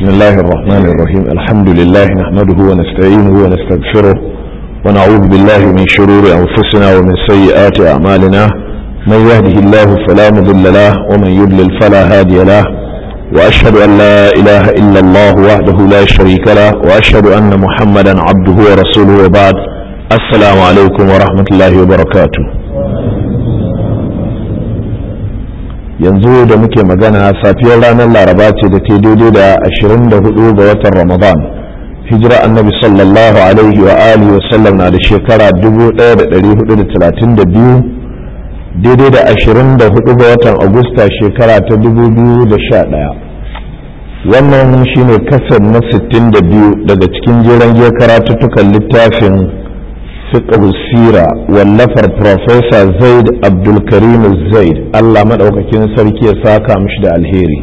بسم الله الرحمن الرحيم الحمد لله نحمده ونستعينه ونستغفره ونعوذ بالله من شرور أنفسنا ومن سيئات أعمالنا من يهده الله فلا مضل له ومن يضلل فلا هادي له وأشهد أن لا إله إلا الله وحده لا شريك له وأشهد أن محمدا عبده ورسوله وبعد السلام عليكم ورحمة الله وبركاته yanzu da muke magana safiyar ranar laraba ce da ta daidai da 24 ga watan ramadan hijira annabi sallallahu alaihi wa alihi wa sallam na da shekara 1432 daidai da 24 ga watan agusta shekara ta 2011 wannan shine kasar na 62 daga cikin jeren giyar karatuttukan littafin fiqh sira wallafar professor zaid abdulkarim zaid allah maɗaukakin sarki ya saka mishi da alheri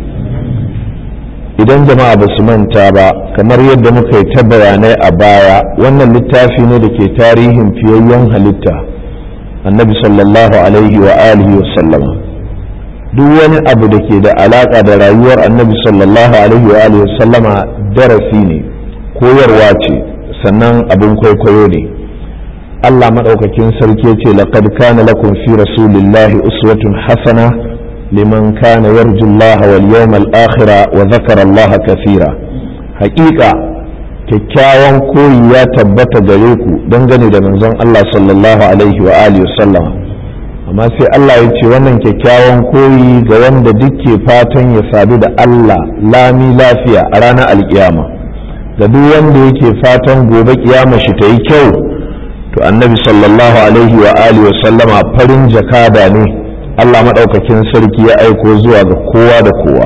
idan jama'a ba su manta ba kamar yadda muka yi ta bayanai a baya wannan littafi ne da ke tarihin fiyayyen halitta annabi sallallahu alaihi wa alihi wa sallama duk wani abu da ke da alaka da rayuwar annabi sallallahu alaihi wa alihi wa sallama darasi ne koyarwa ce sannan abin kwaikwayo ne Allah maɗaukakin sarki ya ce laqad kana lakum fi rasulillahi uswatun hasana liman kana yarju Allah wal yawmal akhira wa dhakara Allah kathira haƙiƙa kyakkyawan koyi ya tabbata gare ku dangane da manzon Allah sallallahu alaihi wa alihi wasallam amma sai Allah ya ce wannan kyakkyawan koyi ga wanda duke fatan ya sadu da Allah lami lafiya a ranar alkiyama ga duk wanda yake fatan gobe kiyama shi ta yi kyau to annabi sallallahu alaihi wa alihi wa sallama farin jakada ne Allah maɗaukakin sarki ya aiko zuwa ga kowa da kowa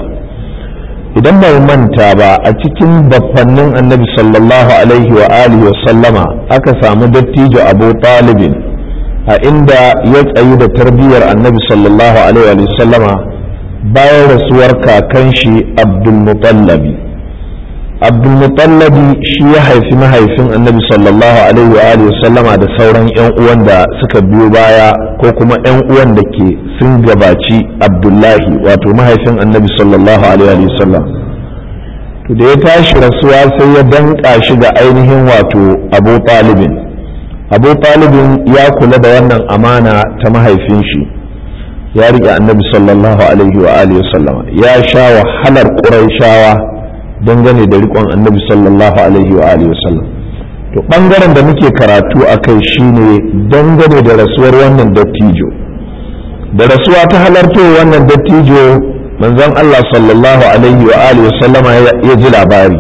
idan bai manta ba a cikin baffannin annabi sallallahu alaihi wa alihi wa sallama aka samu dattijo abu talibin a inda ya tsayi da tarbiyyar annabi sallallahu alaihi wa sallama bayan rasuwar kakan shi abdul mutallabi abdulmutallabi shi ya haifi mahaifin annabi sallallahu alaihi wa sallama da sauran 'yan uwan da suka biyo baya ko kuma 'yan uwan da ke sun gabaci abdullahi wato mahaifin annabi sallallahu alaihi wa sallam to da ya tashi rasuwa sai ya danka shi ga ainihin wato abu talibin abu talibin ya kula da wannan amana ta mahaifin shi ya riƙe annabi sallallahu alaihi wa sallama ya sha wahalar ƙuraishawa dangane da rikon annabi sallallahu alaihi wa alihi wasallam to bangaren da muke karatu a kai shine dangane da rasuwar wannan dattijo da rasuwa ta halarto wannan dattijo manzon Allah sallallahu alaihi wa alihi wasallama ya ji labari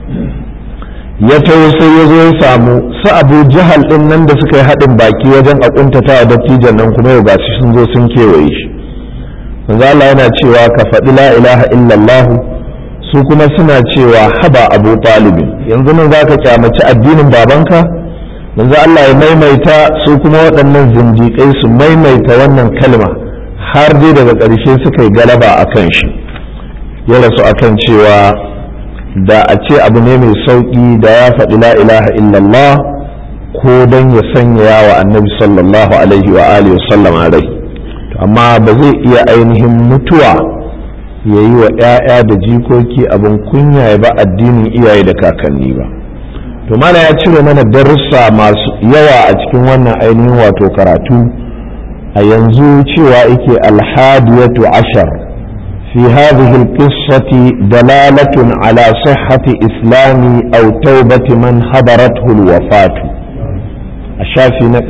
ya taho sai ya zo ya samu su abu jahal din nan da suka yi haɗin baki wajen a kuntata wa dattijon nan kuma yau ga sun zo sun kewaye shi manzo Allah yana cewa ka faɗi la ilaha illallah su kuma suna cewa haba abu talibin yanzu nan za ka kyamaci addinin babanka yanzu Allah ya maimaita su kuma waɗannan zindiƙai su maimaita wannan kalma har dai daga ƙarshe suka yi galaba a kan shi ya rasu a kan cewa da a ce abu ne mai sauƙi da ya faɗi la ilaha illallah ko don ya sanya wa annabi sallallahu alaihi wa alihi wa rai amma ba zai iya ainihin mutuwa ya yi wa 'ya'ya da jikoki abin kunya ya ba addinin iyaye da kakanni ba to mana ya cire mana darussa masu yawa a cikin wannan ainihin wato karatu a yanzu cewa yake alhadiyatu ashar fi hadhihi alqissati dalalatun ala sihhati islami aw tawbati man hadarathu alwafatu a shafi na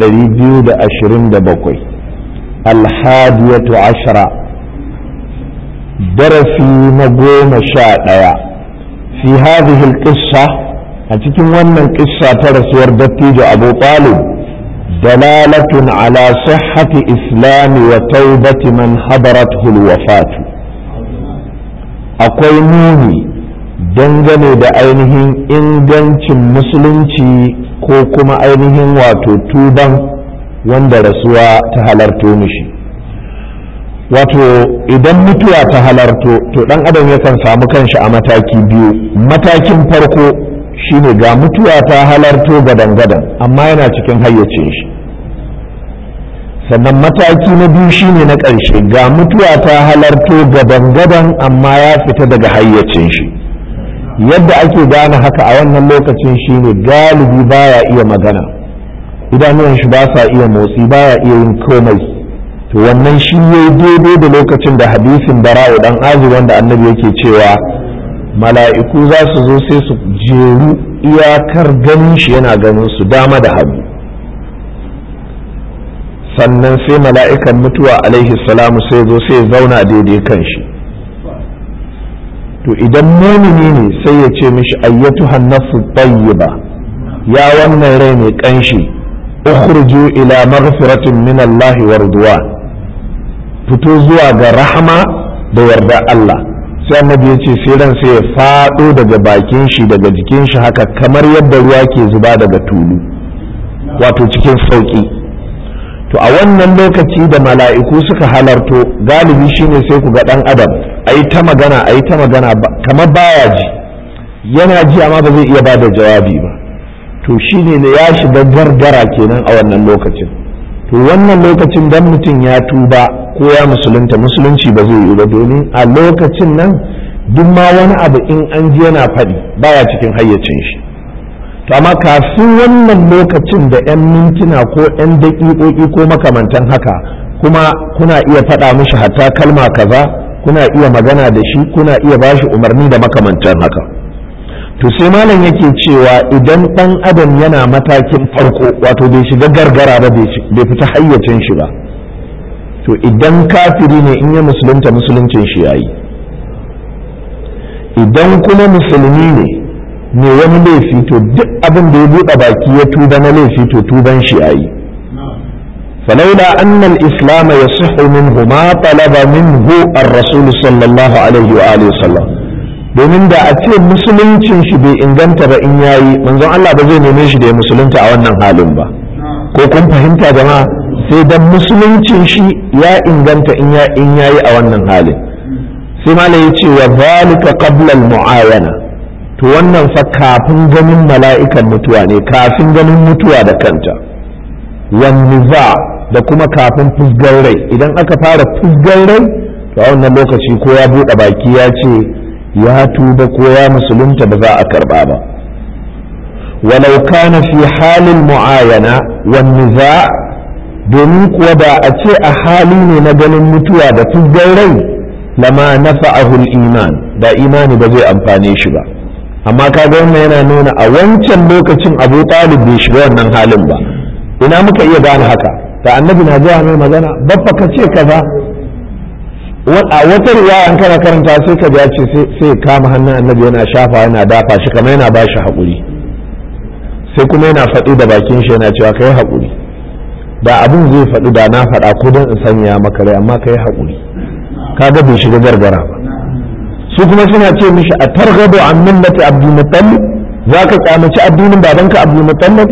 227 alhadiyatu ashara darasi na goma sha ɗaya fi hadhihi alqissa a cikin wannan ƙissa ta rasuwar dattijo abu talib dalalatun ala sihhati islami wa taubati man hadarathu alwafatu akwai nuni dangane da ainihin ingancin musulunci ko kuma ainihin wato tuban wanda rasuwa ta halarto mishi wato idan mutuwa ta halarto to dan adam yakan samu kanshi a mataki biyu matakin farko shine ga mutuwa ta halarto gadan-gadan amma yana cikin hayyacin shi sannan mataki na biyu shine na ƙarshe ga mutuwa ta halarto gadan-gadan amma ya fita daga hayyacin shi yadda ake gane haka a wannan lokacin shine galibi baya iya magana idanuwan shi ba sa iya motsi baya iya yin komai to wannan shi ne daidai da lokacin da hadisin bara'u dan azi wanda annabi yake cewa mala'iku za su zo sai su jeru iyakar ganin shi yana ganin su dama da hagu sannan sai mala'ikan mutuwa alaihi salamu sai zo sai zauna daidai kan shi to idan mumini ne sai ya ce mishi ayyatu hannasu tayyiba ya wannan rai mai kanshi ukhruju ila maghfiratin min Allah wa ridwan fito zuwa ga rahama da yarda Allah sai annabi ya ce sai ran sai ya fado daga bakin shi daga jikin shi haka kamar yadda ruwa ke zuba daga tulu wato cikin sauki to a wannan lokaci da mala'iku suka halarto galibi shine sai ku ga dan adam ayi ta magana ayi ta magana kamar baya ji yana ji amma ba zai iya bada jawabi ba to shine ne ya shiga gargara kenan a wannan lokacin to wannan lokacin dan mutum ya tuba ko ya musulunta musulunci ba zai yi ba domin a lokacin nan duk ma wani abu in an ji yana faɗi baya cikin hayyacin shi to amma kafin wannan lokacin da 'yan mintuna ko 'yan daƙiƙoƙi ko makamantan haka kuma kuna iya faɗa mishi hatta kalma kaza kuna iya magana da shi kuna iya bashi umarni da makamantan haka to sai malam yake cewa idan ɗan adam yana matakin farko wato bai shiga gargara ba bai fita hayyacin shi ba to idan kafiri ne in ya musulunta musuluncin shi yayi idan kuma musulmi ne ne wani laifi to duk abin da ya buɗe baki ya tuba na laifi to tuban shi yayi فلولا أن الإسلام يصح منه ما طلب منه الرسول صلى الله عليه وآله وسلم domin da a ce musuluncin shi bai inganta ba in yayi manzon Allah ba zai neme shi da ya musulunta a wannan halin ba ko kun fahimta jama'a sai dan musuluncin shi ya inganta in ya in yayi a wannan halin sai malai ya ce wa zalika qabla al-mu'ayana to wannan fa kafin ganin mala'ikan mutuwa ne kafin ganin mutuwa da kanta wan niza da kuma kafin fusgar rai idan aka fara fusgar rai to a wannan lokaci ko ya buɗe baki ya ce ya tuba ko ya musulunta ba za a karba ba walau kana fi halin mu'ayana wan niza domin kuwa da a ce a hali ne na ganin mutuwa da fusgar rai lama nafa'ahu iman da imani ba zai amfane shi ba amma kaga wannan yana nuna a wancan lokacin abu talib bai shiga wannan halin ba ina muka iya gane haka da annabi na zuwa mai magana babba ka ce kaza a wata riwaya an kana karanta sai ka ce sai kama hannun annabi yana shafa yana dafa shi kamar yana bashi haƙuri sai kuma yana faɗi da bakin shi yana cewa kai haƙuri da abin zai faɗi da na faɗa ko don in sanya maka rai amma kai haƙuri kaga bai shiga gargara ba su kuma suna ce mishi a targado an millati abdul muttalib za ka kyamaci addinin babanka abdul muttalib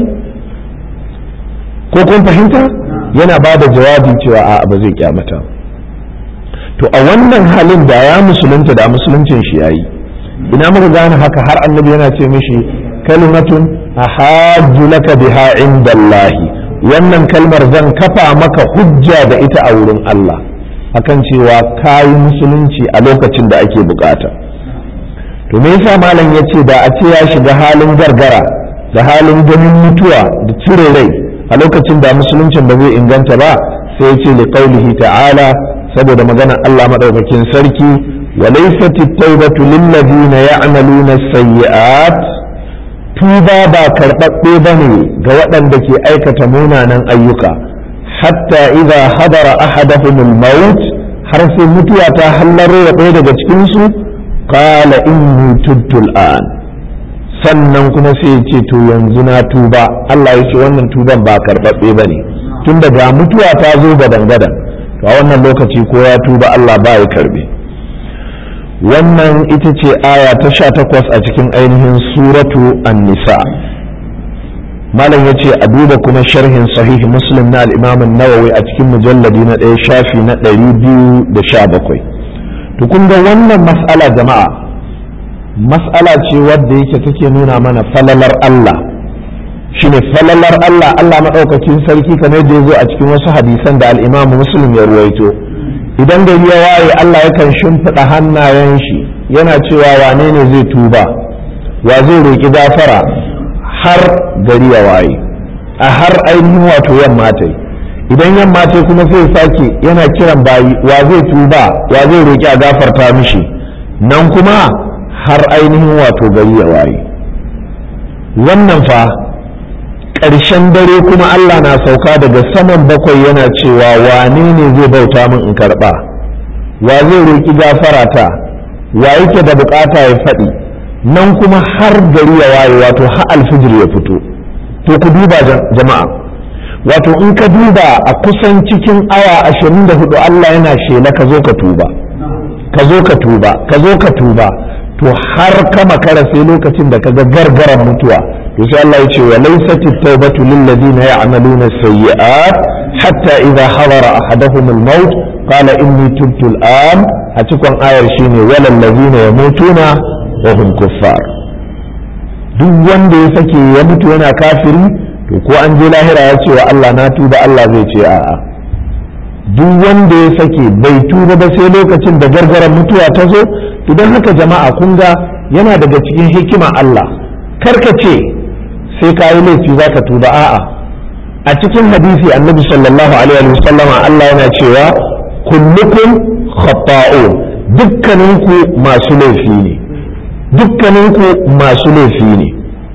ko kun fahimta yana ba da jawabi cewa a ba zai kyamata to a wannan halin da ya musulunta da musuluncin shi yayi ina muka gane haka har annabi yana ce mishi kalimatun ahajju laka biha indallahi wannan kalmar zan kafa maka hujja da ita a wurin Allah akan cewa kayi musulunci a lokacin da ake bukata to me yasa malam ya ce da a ce ya shiga halin gargara da halin ganin mutuwa da cire rai a lokacin da musuluncin ba zai inganta ba sai ya ce li qaulihi ta'ala saboda maganar Allah madaukakin sarki wa laysat at-taubatu lil ladina ya'maluna as-sayyi'at tuba ba karɓaɓɓe bane ga waɗanda ke aikata munanan ayyuka hatta idza hadara ahaduhum al-maut har sai mutuwa ta hallaro wa ɗaya daga cikin su qala inni tubtu al-an sannan kuma sai ce to yanzu na tuba Allah ya ce wannan tuban ba karɓaɓɓe ba ne tun ga mutuwa ta zo gadan gadan to a wannan lokaci ko ya tuba Allah ba ya karɓe wannan ita ce aya ta sha takwas a cikin ainihin suratu an-nisa malam ya ce a duba kuma sharhin sahihi muslim na al'imamin nawawi a cikin mujalladi na ɗaya shafi na ɗari biyu da sha bakwai to kun ga wannan mas'ala jama'a mas'ala ce wadda yake take nuna mana falalar Allah shine falalar Allah Allah maɗaukakin sarki kamar da ya zo a cikin wasu hadisan da al'imamu muslim ya ruwaito idan gari ya waye Allah yakan shimfiɗa hannayen shi yana cewa wane ne zai tuba wa zai roƙi gafara har gari ya waye a har ainihin wato yamma ta yi idan yamma ta kuma sai sake yana kiran bayi wa zai tuba wa zai roƙi a gafarta mishi nan kuma har ainihin wato gari ya waye wannan fa ƙarshen dare kuma Allah na sauka daga saman bakwai yana cewa wane ne zai bauta min in karɓa wa zai roƙi gafara ta wa yake da bukata ya faɗi nan kuma har gari ya waye wato har alfijir ya fito to ku duba jama'a wato in ka duba a kusan cikin awa ashirin da hudu Allah yana shela ka zo ka tuba ka zo ka tuba ka zo ka tuba to har ka makara sai lokacin da ka ga gargaran mutuwa to sai Allah ya ce wa laysat at-taubatu lil ladina ya'maluna sayyi'at hatta idha hadara ahaduhum al-maut qala inni tubtu al-an a cikin ayar shine walal ladina yamutuna wa hum kuffar duk wanda ya sake ya mutu yana kafiri to ko an je lahira ya ce wa Allah na tuba Allah zai ce a'a duk wanda ya sake bai tuba ba sai lokacin da gargaran mutuwa ta zo to don haka jama'a kun ga yana daga cikin hikima Allah karka ce sai ka yi laifi za ka tuba a'a a cikin hadisi annabi sallallahu alaihi wa sallama Allah yana cewa kullukum khata'un dukkaninku masu laifi ne dukkaninku masu laifi ne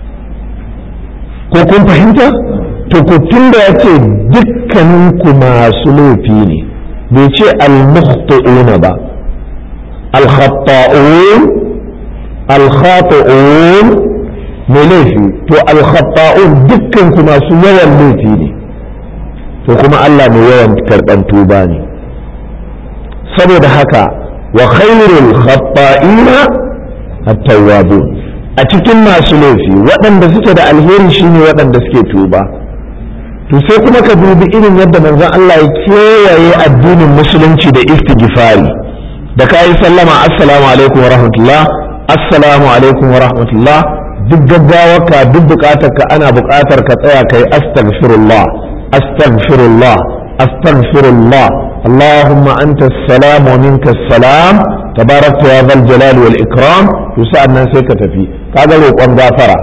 ko kun fahimta to ku tunda ya ce dukkaninku masu laifi ne bai ce al-mukhti'una ba al-khata'un al-khati'un mai laifi to al-khata'un dukkanku masu yawan laifi ne to kuma Allah mai yawan karɓan tuba ne saboda haka wa khairul khata'ina at-tawwabun a cikin masu laifi waɗanda suke da alheri shine waɗanda suke tuba to sai kuma ka dubi irin yadda manzon Allah ya kewaye addinin musulunci da istighfari da kayi sallama assalamu alaikum wa rahmatullah assalamu alaikum wa rahmatullah duk gaggawarka duk bukatarka ana bukatar ka tsaya kai astaghfirullah astaghfirullah astaghfirullah اللهم أنت السلام ومنك السلام تبارك يا ذا الجلال والإكرام يسألنا سيكة في هذا لو قم غافرة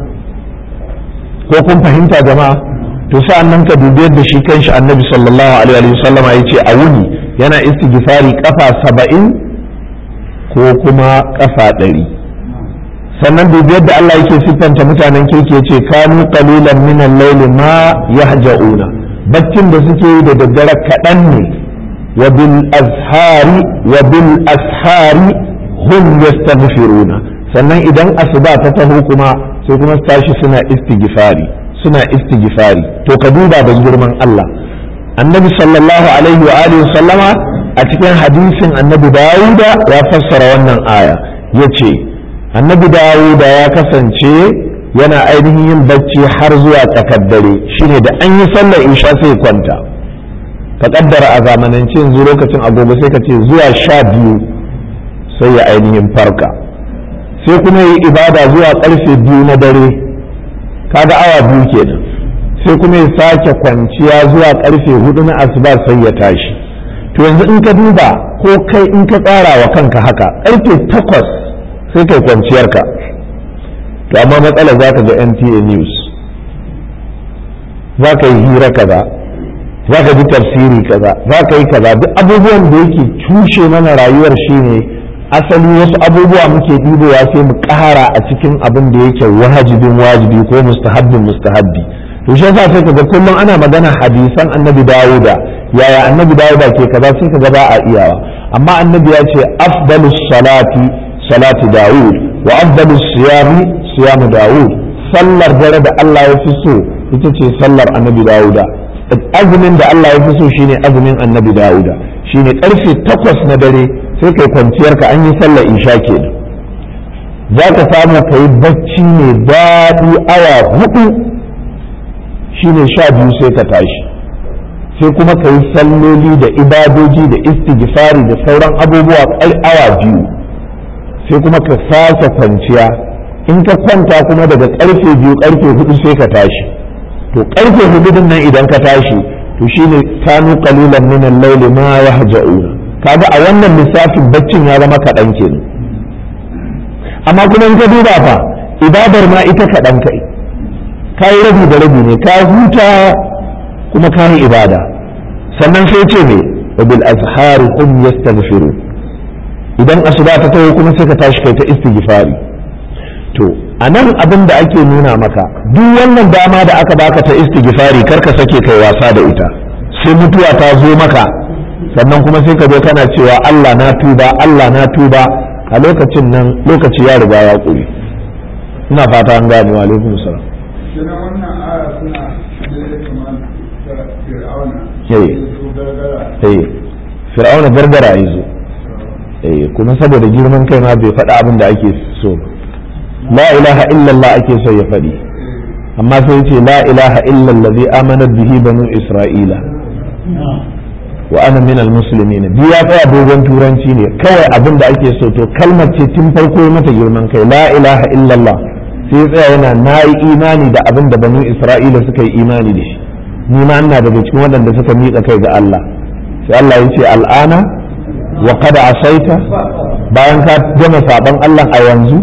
ko kun fahimta jama'a to sa'an nan ka dubi yadda shi kanshi annabi sallallahu alaihi wa sallam ya ce a wuni yana istighfari kafa saba'in ko kuma kafa ɗari sannan dubi yadda Allah yake siffanta mutanen kirki ya ce kanu qalilan min al-layli ma yahja'una baccin da suke yi da daddare kaɗan ne wa bil azhari wa bil ashari hum yastaghfiruna sannan idan asuba ta taho kuma sai kuma su tashi suna istighfari suna istighfari to ka duba da girman Allah annabi sallallahu alaihi wa alihi sallama a cikin hadisin annabi Dawuda ya fassara wannan aya yace annabi Dawuda ya kasance yana ainihin yin bacci har zuwa tsakar dare shine da an yi sallar isha sai kwanta ka kaddara a zamanance yanzu lokacin agogo sai ka ce zuwa sha biyu sai ya ainihin farka sai kuma yi ibada zuwa karfe biyu na dare kaga awa biyu kenan sai kuma ya sake kwanciya zuwa karfe hudu na asuba sai ya tashi to yanzu in ka duba ko kai in ka tsara wa kanka haka karfe takwas sai kai kwanciyarka to amma matsalar za ka ga nta news za ka yi hira kaza za ka ji tafsiri kaza za ka yi kaza duk abubuwan da yake cushe mana rayuwar shine asali wasu abubuwa muke ɗibowa sai mu ƙara a cikin abin da yake wajibin wajibi ko mustahabbin mustahabbi to shi yasa sai kaga kullum ana magana hadisan annabi dawuda yaya annabi dawuda ke kaza sai kaga ba a iyawa amma annabi ya ce afdalus salati salati dawud wa afdalus siyami siyamu dawud sallar dare da Allah ya fi so ita ce sallar annabi dawuda azumin da Allah ya fi so shine azumin annabi dawuda shine karfe takwas na dare sai kai kwanciyar ka an yi sallar isha kenan za ka samu ka yi bacci mai daɗi awa hudu shine sha biyu sai ka tashi sai kuma ka yi salloli da ibadoji da istighfari da sauran abubuwa awa biyu sai kuma ka sake kwanciya in ka kwanta kuma daga karfe biyu karfe hudu sai ka tashi to karfe hudu din nan idan ka tashi to shine kanu qalilan min al-layli ma yahja'una kaga a wannan lissafin baccin ya zama kaɗan kenan amma kuma in ka duba fa ibadar ma ita kaɗan kai ka yi rabi da rabi ne ka huta kuma ka yi ibada sannan sai ce ne wa bil azhari hum yastaghfirun idan asuba ta taho kuma sai ka tashi kai ta istighfari to a nan abin da ake nuna maka duk wannan dama da aka baka ta istighfari kar ka sake kai wasa da ita sai mutuwa ta zo maka sannan kuma sai ka zo kana cewa Allah na tuba Allah na tuba a lokacin nan lokaci ya riga ya ƙuri ina fata an gane wa alaikum salam Kina wannan aya suna da kamar ta Fir'auna. Eh. Su gargara. eh fir'auna gargara ya zo eh kuma saboda girman kai ma bai faɗi abin da ake so ba la ilaha illallah ake so ya faɗi amma sai ya ce la ilaha illallazi amanat bihi banu isra'ila wa ana min almuslimin bi ya tsaya dogon turanci ne kawai abin da ake so to kalmar ce tun farko ya mata girman kai la ilaha illallah sai ya tsaya yana na yi imani da abin da banu isra'ila suka yi imani da shi ni ma ina daga cikin waɗanda suka miƙa kai ga Allah sai Allah ya ce al'ana wa qad asaita bayan ka gama saban Allah a yanzu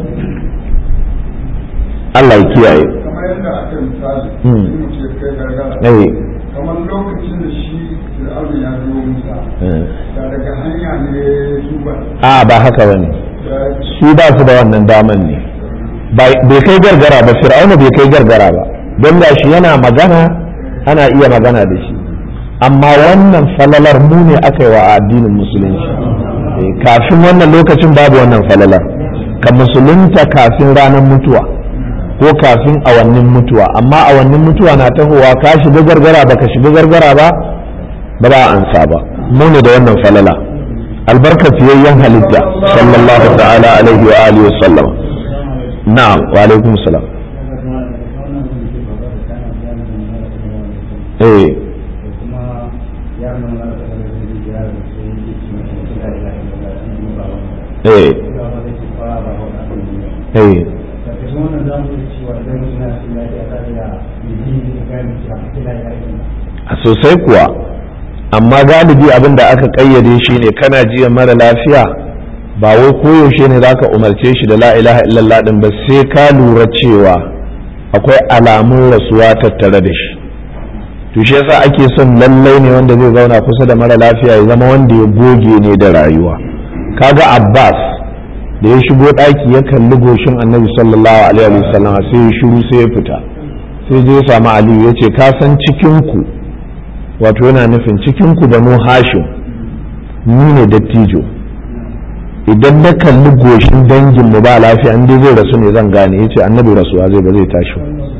Allah ya kiyaye Kamar yadda aka misali. Hmm. in mutum ya kai gargara. eh Kamar lokacin da shi Fir'auna ya biyo Musa. eh. Da daga hanya ne su ba. a ba haka bane Da su ba su da wannan daman ne bai kai gargara ba fir'auna bai kai gargara ba don da shi yana magana ana iya magana da shi amma wannan falalar mu ne aka yi wa addinin musulunci Eh, kafin wannan lokacin babu wannan falalar ka musulunta kafin ranar mutuwa ko kafin awannin mutuwa amma awannin mutuwa na tahowa ka shiga gargara ba ka shiga gargara ba ba za a ansa ba mu ne da wannan falala albarka fiyayyen halitta sallallahu ta'ala alaihi wa alihi wa sallam na'am wa alaikum salam eh eh eh a sosai kuwa amma galibi abin da aka kayyade shi ne kana jiya mara lafiya ba wai koyaushe ne za ka umarce shi da la ilaha illallah din ba sai ka lura cewa akwai alamun rasuwa tattare da shi to shi yasa ake son lallai ne wanda zai zauna kusa da mara lafiya ya zama wanda ya goge ne da rayuwa kaga abbas da ya shigo ɗaki ya kalli goshin annabi sallallahu alaihi wasallam sai ya shiru sai ya fita sai je ya samu aliyu ya ce ka san cikinku wato yana nufin cikinku banu hashim ni ne dattijo idan na kalli goshin dangin mu ba lafiya in dai zai rasu ne zan gane yace annabi rasuwa zai ba zai tashi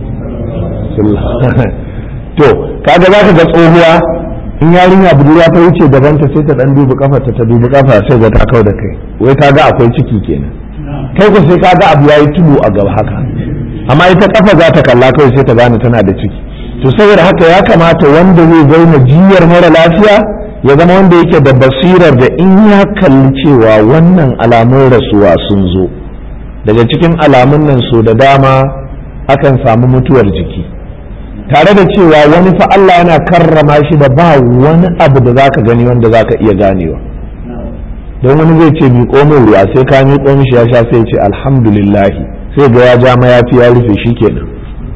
ba to kaga zaka ga tsohuwa in yarinya budurwa ta wuce gaban ta sai ta dan dubi kafa ta dubi kafa sai ga ta kau da kai wai ta ga akwai ciki kenan kai ko sai ka ga abu yayi tudu a gaba haka amma ita kafa za ta kalla kawai sai ta gane tana da ciki to saboda haka ya kamata wanda zai zauna jiyar mara lafiya ya zama wanda yake da basirar da in ya kalli cewa wannan alamun rasuwa sun zo daga cikin alamun nan so da dama akan samu mutuwar jiki tare da cewa wani fa Allah yana karrama shi da ba wani abu da zaka gani wanda zaka iya ganewa don wani zai ce miƙo min ruwa sai ka miƙo mishi ya sha sai ya ce alhamdulillahi sai ga ya ja mayafi ya rufe shi kenan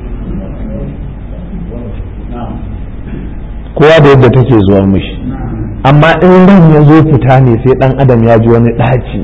kowa da yadda take zuwa mishi amma in ran ya zo fita ne sai dan adam ya ji wani ɗaci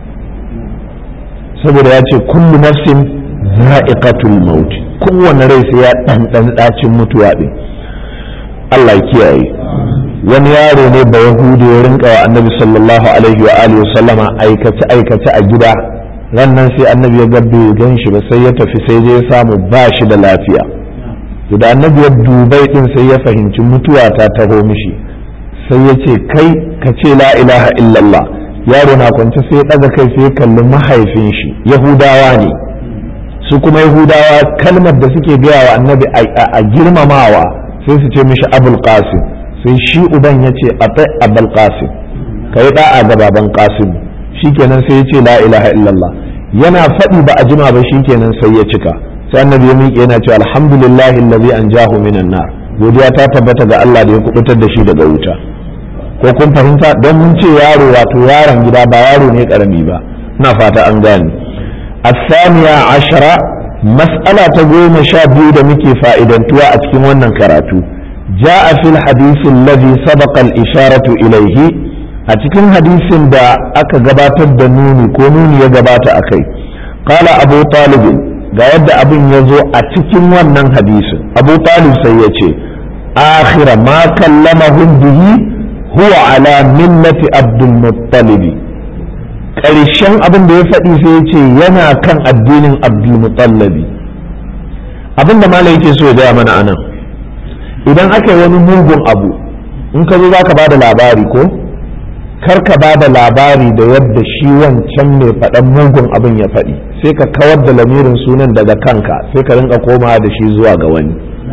saboda ya ce kullu nafsin za'iqatul maut kowane rai sai ya ɗanɗan ɗacin mutuwa ɗin Allah ya kiyaye wani yaro ne ba yahudi ya rinka wa annabi sallallahu alaihi wa alihi sallama aikace aikace a gida ran nan sai annabi ya ga bai gan shi ba sai ya tafi sai je ya samu ba shi da lafiya to da annabi ya dubai din sai ya fahimci mutuwa ta taho mishi sai ya ce kai ka ce la ilaha illallah yaro na kwance sai ya ɗaga kai sai ya kalli mahaifin shi yahudawa ne su kuma yahudawa kalmar da suke gaya wa annabi a girmamawa sai su ce mishi abul qasim sai shi uban ya ce a abul qasim ka yi da'a ga baban qasim shikenan sai ya ce la ilaha illallah yana faɗi ba a jima ba shikenan sai ya cika sai annabi ya miƙe yana ce alhamdulillahi allazi anjahu minan nar godiya ta tabbata ga Allah da ya kubutar da shi daga wuta ko kun fahimta don mun ce yaro wato yaron gida ba yaro ne karami ba na fata an gane الثانية عشرة mas'ala ta goma sha biyu da muke fa'idantuwa a cikin wannan karatu ja'a fil hadisin ladhi sabaqa al-isharatu ilayhi a cikin hadisin da aka gabatar da nuni ko nuni ya gabata akai qala abu talib ga yadda abin ya zo a cikin wannan hadisin abu talib sai ya ce akhira ma kallamahum bihi huwa ala millati abdul muttalib ƙarshen abin da ya faɗi sai ya ce yana kan addinin abdul muttalib abin da malai yake so ya gaya mana anan idan aka yi wani mugun abu in ka zo za ka ba da labari ko kar ka ba da labari da yadda shi wancan mai faɗan mugun abin ya faɗi sai ka kawar da lamirin sunan daga kanka sai ka rinka komawa da shi zuwa ga wani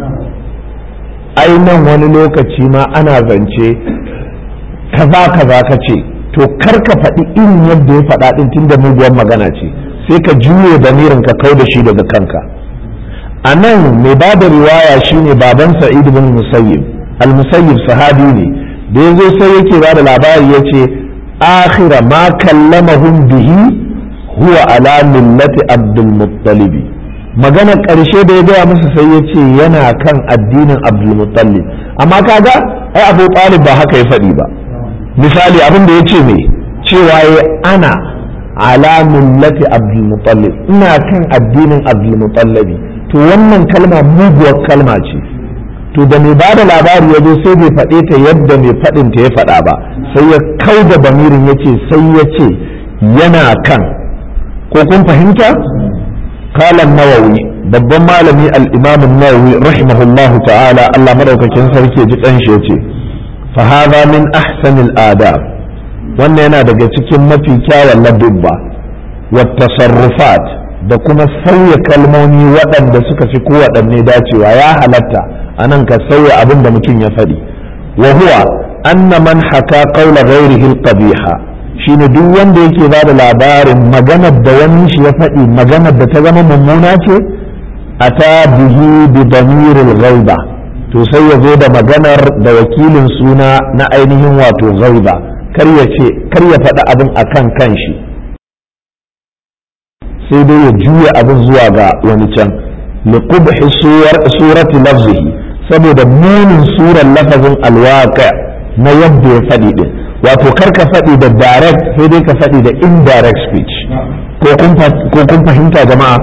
ai nan wani lokaci ma ana zance kaza kaza ka ce to kar ka faɗi irin yadda ya faɗa ɗin tun da muguwar magana ce sai ka juye lamirin ka kau da shi daga kanka a nan mai ba da riwaya shine baban sa'id bin musayyib al-musayyib sahabi ne da ya zo sai yake ba da labari ya ce akhira ma kallamahum bihi huwa ala millati abdul muttalibi magana ƙarshe da ya gaya musu sai ya ce yana kan addinin abdul muttalib amma kaga ai abu talib ba haka ya faɗi ba misali abin da ya ce me cewa ya ana ala millati abdul muttalib ina kan addinin abdul muttallabi to wannan kalma muguwar kalma ce to da mai ba da labari ya zo sai bai faɗe ta yadda mai faɗin ta ya faɗa ba sai ya kau da bamirin ya ce sai ya ce yana kan ko kun fahimta kalan nawawi babban malami al-imam nawawi rahimahullahu ta'ala Allah madaukakin sarki ji dan shi yace fa hadha min ahsanil adab wannan yana daga cikin mafi kyawun ladubba wa tasarrufat da kuma sauya kalmomi waɗanda suka fi kowaɗanne dacewa ya halatta a nan ka sauya abin da mutum ya faɗi wa huwa anna man haka qawla ghairihi al-qabiha shine duk wanda yake ba da labarin maganar da wani shi ya faɗi maganar da ta zama mummuna ce ata bihi bi damiril ghaiba to sai ya zo da maganar da wakilin suna na ainihin wato ghaiba kar ya ce kar ya faɗi abin akan kanshi sai dai ya juya abin zuwa ga wani can liqubhi surati lafzihi saboda munin surar lafazin alwaqa na yadda ya faɗi din wato kar ka faɗi da direct sai dai ka faɗi da indirect speech ko kun fahimta jama'a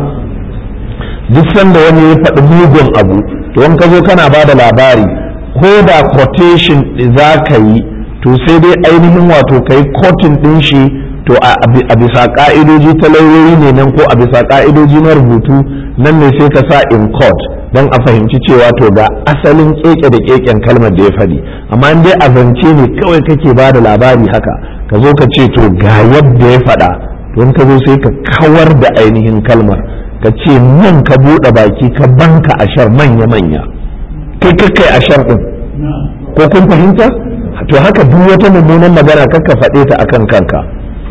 duk sanda wani ya faɗi mugun abu to in ka zo kana ba da labari ko da quotation za ka yi to sai dai ainihin wato ka yi quoting ɗin shi to a bisa ka'idoji ta lauyoyi ne nan ko a bisa ka'idoji na rubutu nan ne sai ka sa in court don a fahimci cewa to ga asalin keke da keken kalmar da ya faɗi amma in dai a zance ne kawai kake ba da labari haka ka zo ka ce to ga yadda ya faɗa don ka zo sai ka kawar da ainihin kalmar ka ce nan ka buɗe baki ka banka ashar manya-manya kai kai ashar ɗin ko kun fahimta to haka duk wata mummunan magana kakka faɗe ta akan kanka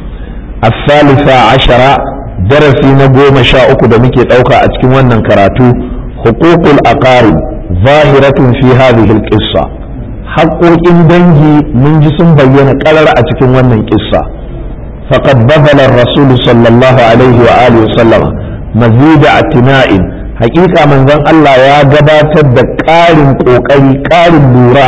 الثالثة عشرة درسي نقوم شاء da muke ɗauka a cikin wannan karatu حقوق الأقارب ظاهرة في هذه القصة حقوق dangi mun ji sun bayyana ƙarar a cikin wannan ƙissa فقد بذل الرسول صلى الله عليه وآله وسلم مزيد اعتناء حقيقة من ذن الله يا gabatar da ƙarin ƙoƙari ƙarin lura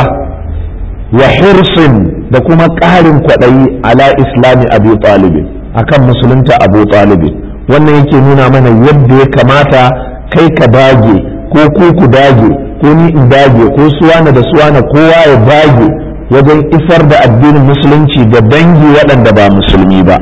wa hirsin da kuma ƙarin kwaɗayi ala islami abu talibin akan musulunta abu talibin wannan yake nuna mana yadda ya kamata kai ka dage ko ku ku dage ko ni in dage ko suwana da suwana kowa ya dage wajen isar da addinin musulunci ga dangi waɗanda ba musulmi ba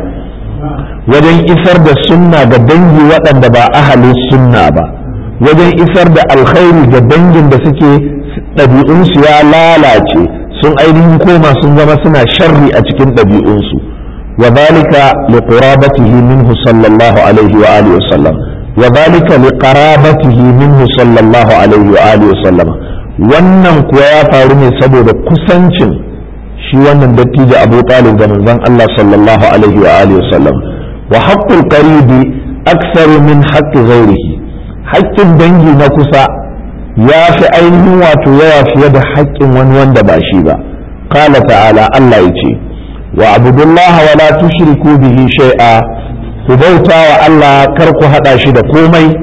wajen isar da sunna ga dangi waɗanda ba ahalin sunna ba wajen isar da alkhairi ga dangin da suke ɗabi'unsu ya lalace sun ainihin koma sun zama suna sharri a cikin ɗabi'unsu wa zalika li qurabatihi minhu sallallahu alaihi wa alihi wasallam wa zalika li qarabatihi minhu sallallahu alaihi wa alihi wasallam wannan kuwa ya faru ne saboda kusancin shi wannan dattijo Abu Talib ga manzon Allah sallallahu alaihi wa alihi wasallam wa haqqul qaribi aktsaru min haqqi ghairihi haƙƙin dangi na kusa ya fi ainihin wato yawa fiye da haƙƙin wani wanda ba shi ba qala ta'ala Allah ya ce wa abudullaha wa la tushriku bihi shay'a ku bauta wa Allah kar ku hada shi da komai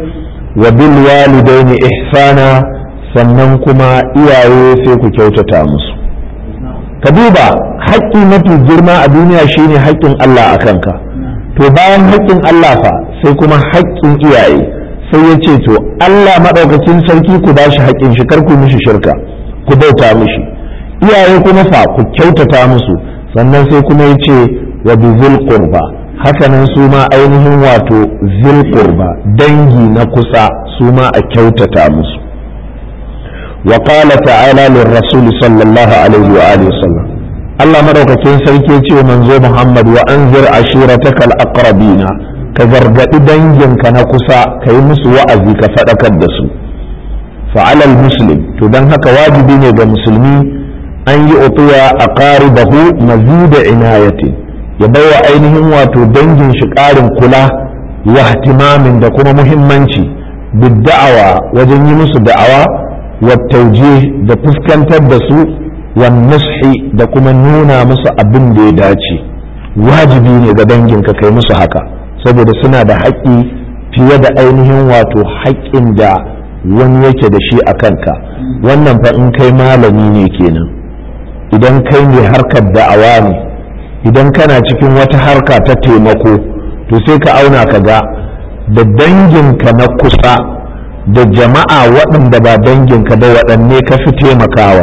wa bil walidaini ihsana sannan kuma iyaye sai ku kyautata musu ka duba haƙƙi mafi girma a duniya shine haƙƙin Allah a kanka to bayan haƙƙin Allah fa sai kuma haƙƙin iyaye sai ya ce to Allah maɗaukacin sarki ku ba shi haƙƙin shi kar ku mishi shirka ku bauta mishi iyaye kuma fa ku kyautata musu sannan sai kuma ya ce wa bi zil qurba hakanan su ma ainihin wato zil qurba dangi na kusa su ma a kyautata musu wa qala ta'ala lir rasul sallallahu alaihi wa alihi wasallam Allah madaukakin sarki ya ce manzo Muhammad wa anzir ashiratakal aqrabina ka gargaɗi danginka na kusa ka yi musu wa'azi ka faɗakar da su fa'alal muslim to don haka wajibi ne ga musulmi an yi utuwa a ƙari bahu mazida inayati ya baiwa ainihin wato dangin shi ƙarin kula wa ihtimamin da kuma muhimmanci bidda'awa wajen yi musu da'awa wa tauje da fuskantar da su wa nushi da kuma nuna musu abin da ya dace wajibi ne ga danginka kai musu haka saboda suna da haƙƙi fiye da ainihin wato haƙƙin da wani yake da shi a kanka wannan fa in kai malami ne kenan idan kai ne harkar da'awa ne idan kana cikin wata harka ta taimako to sai ka auna ka ga da danginka na kusa da jama'a waɗanda ba danginka da waɗanne ka fi taimakawa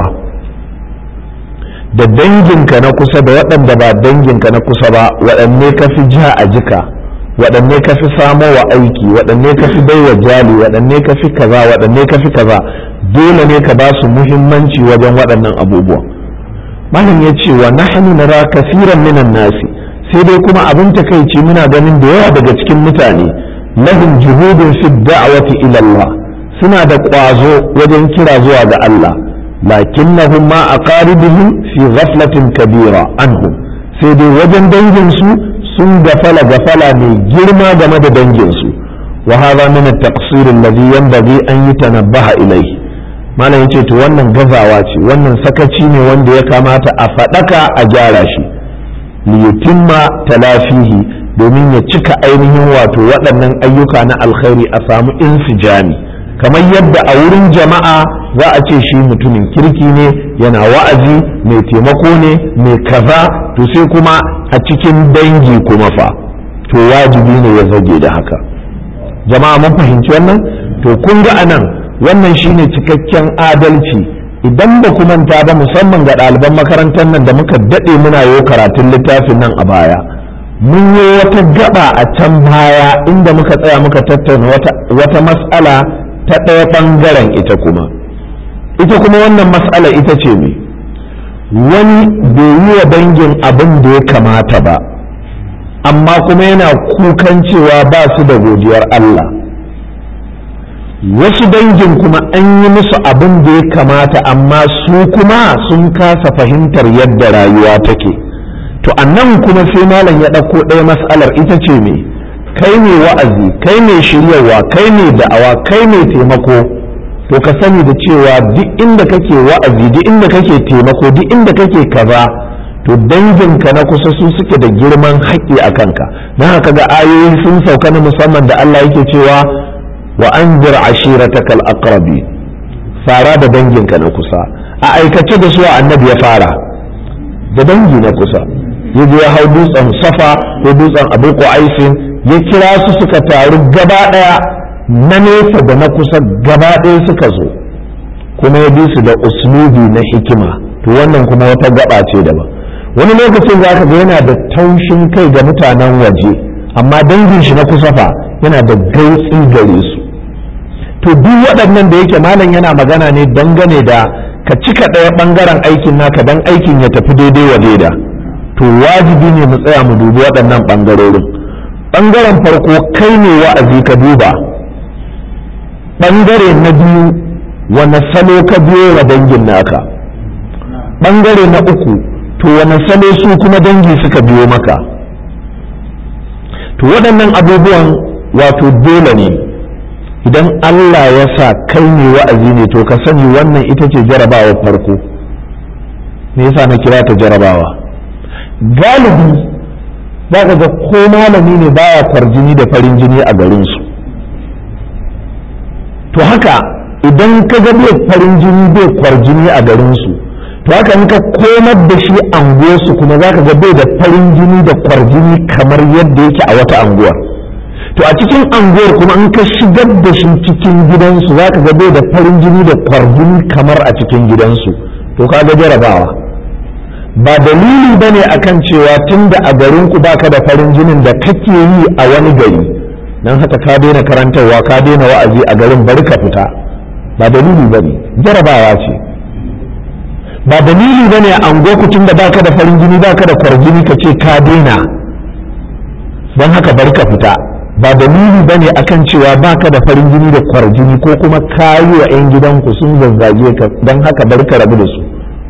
da danginka na kusa da waɗanda ba danginka na kusa ba waɗanne ka fi ja a jika waɗanne ka fi samo wa aiki waɗanne ka fi baiwa jali waɗanne ka fi kaza waɗanne ka fi kaza dole ne ka ba su muhimmanci wajen waɗannan abubuwa malam ya ce wa nahnu nara kasiran minan nasi sai dai kuma abin takaici muna ganin da yawa daga cikin mutane lahum juhudun fi da'wati ila Allah suna da ƙwazo wajen kira zuwa ga Allah lakinnahum ma aqaribihim fi ghaflatin kabira anhum sai dai wajen dangin su sun gafala gafala mai girma game da danginsu wa hadha min at-taqsir alladhi yanbaghi an yutanabbaha ilayhi malam yace to wannan gazawa ce wannan sakaci ne wanda ya kamata a fadaka a gyara shi li yutimma talafihi domin ya cika ainihin wato waɗannan ayyuka na alkhairi a samu insijami kamar yadda a wurin jama'a za a ce shi mutumin kirki ne yana wa'azi mai taimako ne mai kaza to sai kuma a cikin dangi kuma fa to wajibi ne ya zage da haka jama'a mun fahimci wannan to kun ga anan wannan shine cikakken adalci idan ba ku manta ba musamman ga ɗaliban makarantar nan da muka daɗe muna yi karatun littafin nan a baya mun yi wata gaba a can baya inda muka tsaya muka tattauna wata mas'ala ta ɗaya ɓangaren ita kuma ita kuma wannan mas'ala ita ce me wani bai yi wa dangin abin da ya kamata ba amma kuma yana kukan cewa ba su da godiyar Allah wasu dangin kuma an yi musu abin da ya kamata amma su kuma sun kasa fahimtar yadda rayuwa take to annan kuma sai malam ya ɗauko ɗaya mas'alar ita ce me kai ne wa'azi kai ne shiryarwa kai ne da'awa kai ne taimako to ka sani da cewa duk inda kake wa'azi duk inda kake taimako duk inda kake kaza to danginka na kusa su suke da girman haƙƙi a kanka don haka ga ayoyi sun sauka na musamman da Allah yake cewa wa anzir ashiratakal aqrabi fara da danginka na kusa a aikace da su annabi ya fara da dangi na kusa ya je ya hau dutsen safa ko dutsen abu aisin ya kira su suka taru gaba ɗaya na nesa da na kusa gaba ɗaya suka zo kuma ya bi su da uslubi na hikima to wannan kuma wata gaba ce daban wani lokacin za ka ga yana da taushin kai ga mutanen waje amma dangin shi na kusa fa yana da gautsi gare su to duk waɗannan da yake malam yana magana ne dangane da ka cika ɗaya ɓangaren aikin naka dan aikin ya tafi daidai wa daida to wajibi ne mu tsaya mu dubi waɗannan ɓangarorin ɓangaren farko kai ne wa'azi ka duba ɓangare na biyu wane salo ka biyo wa dangin naka ɓangare na uku to wane salo su kuma dangi suka biyo maka to waɗannan abubuwan wato dole ne idan Allah ya sa kai ne wa'azi ne to ka sani wannan ita ce jarabawa farko me yasa na kira ta jarabawa galibi za ka ga ko malami ne baya kwarjini da farin jini a garinsu to haka idan ka ga bai farin jini bai kwarjini a garinsu to haka in ka komar da shi anguwarsu kuma za ka ga bai da farin jini da kwarjini kamar yadda yake a wata anguwar to a cikin anguwar kuma in ka shigar da shi cikin gidansu za ka ga bai da farin jini da kwarjini kamar a cikin gidansu to ka ga jarabawa ba dalili ba ne a kan cewa tun da a garinku baka da farin jinin da kake yi a wani gari don haka ka daina karantarwa ka daina wa'azi a garin bari ka fita ba dalili ba ne jarabawa ce ba dalili ba ne a angoku tun da baka da farin jini baka da kwarjini ka ce ka daina don haka bari ka fita ba dalili ba ne akan cewa baka da farin jini da kwarjini ko kuma ka yi wa 'yan gidanku sun zazzage ka don haka bari ka rabu da su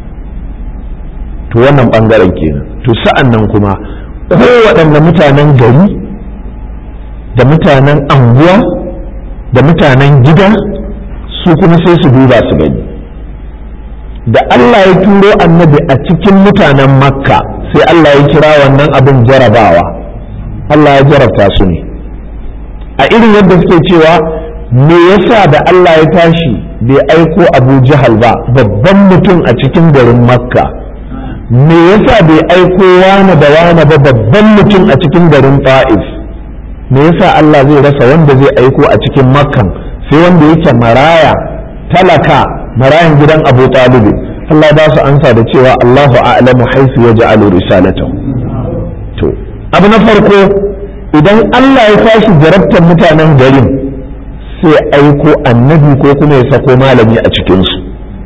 to wannan bangaren kenan to sa'an nan kuma kowaɗanne mutanen gari da mutanen anguwa da mutanen gida su kuma sai su duba su gani da Allah ya turo annabi a cikin mutanen makka sai Allah ya kira wannan abin jarabawa Allah ya jarabta su ne a irin yadda suke cewa me yasa da Allah ya tashi bai aiko abu jahal ba babban mutum a cikin garin makka me yasa bai aiko wani da wani ba babban mutum a cikin garin ta'if me yasa Allah zai rasa wanda zai aiko a cikin makkan sai wanda yake maraya talaka marayan gidan abu talibi Allah ba su ansa da cewa Allahu a'lamu haisu ya ja'alu risalatahu to abu na farko idan Allah ya tashi jarabtar mutanen garin sai aiko annabi ko kuma ya sako malami a cikinsu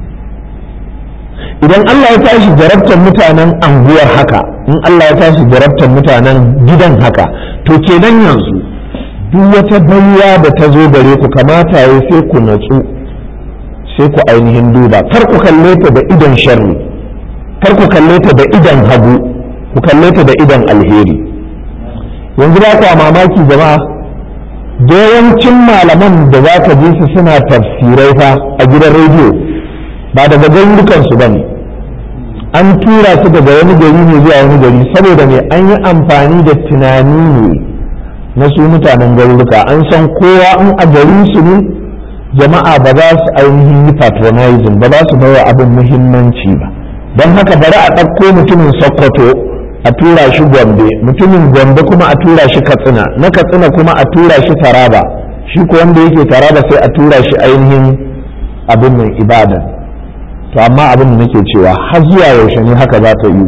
idan Allah ya tashi jarabtar mutanen anguwar haka in Allah ya tashi jarabtar mutanen gidan haka to kenan yanzu duk wata baiwa da ta zo gare ku kamata ya sai ku natsu sai ku ainihin duba kar ku kalle ta da idan sharri kar ku kalle ta da idan hagu ku kalle ta da idan alheri yanzu ba ku a mamaki jama'a da yawancin malaman da za ka ji su suna tafsirai fa a gidan rediyo ba daga garurukansu ba ne an tura su daga wani gari ne zuwa wani gari saboda me an yi amfani da tunani ne na su mutanen garuruka an san kowa in a garin su ne jama'a ba za su ainihin yi patronizing ba za su bawa abin muhimmanci ba don haka bari a ɗauko mutumin sokoto a tura shi gombe mutumin gombe kuma a tura shi katsina na katsina kuma a tura shi taraba shi ko wanda yake taraba sai a tura shi ainihin abin nan ibadan to amma abin da nake cewa har zuwa yaushe ne haka za ta yi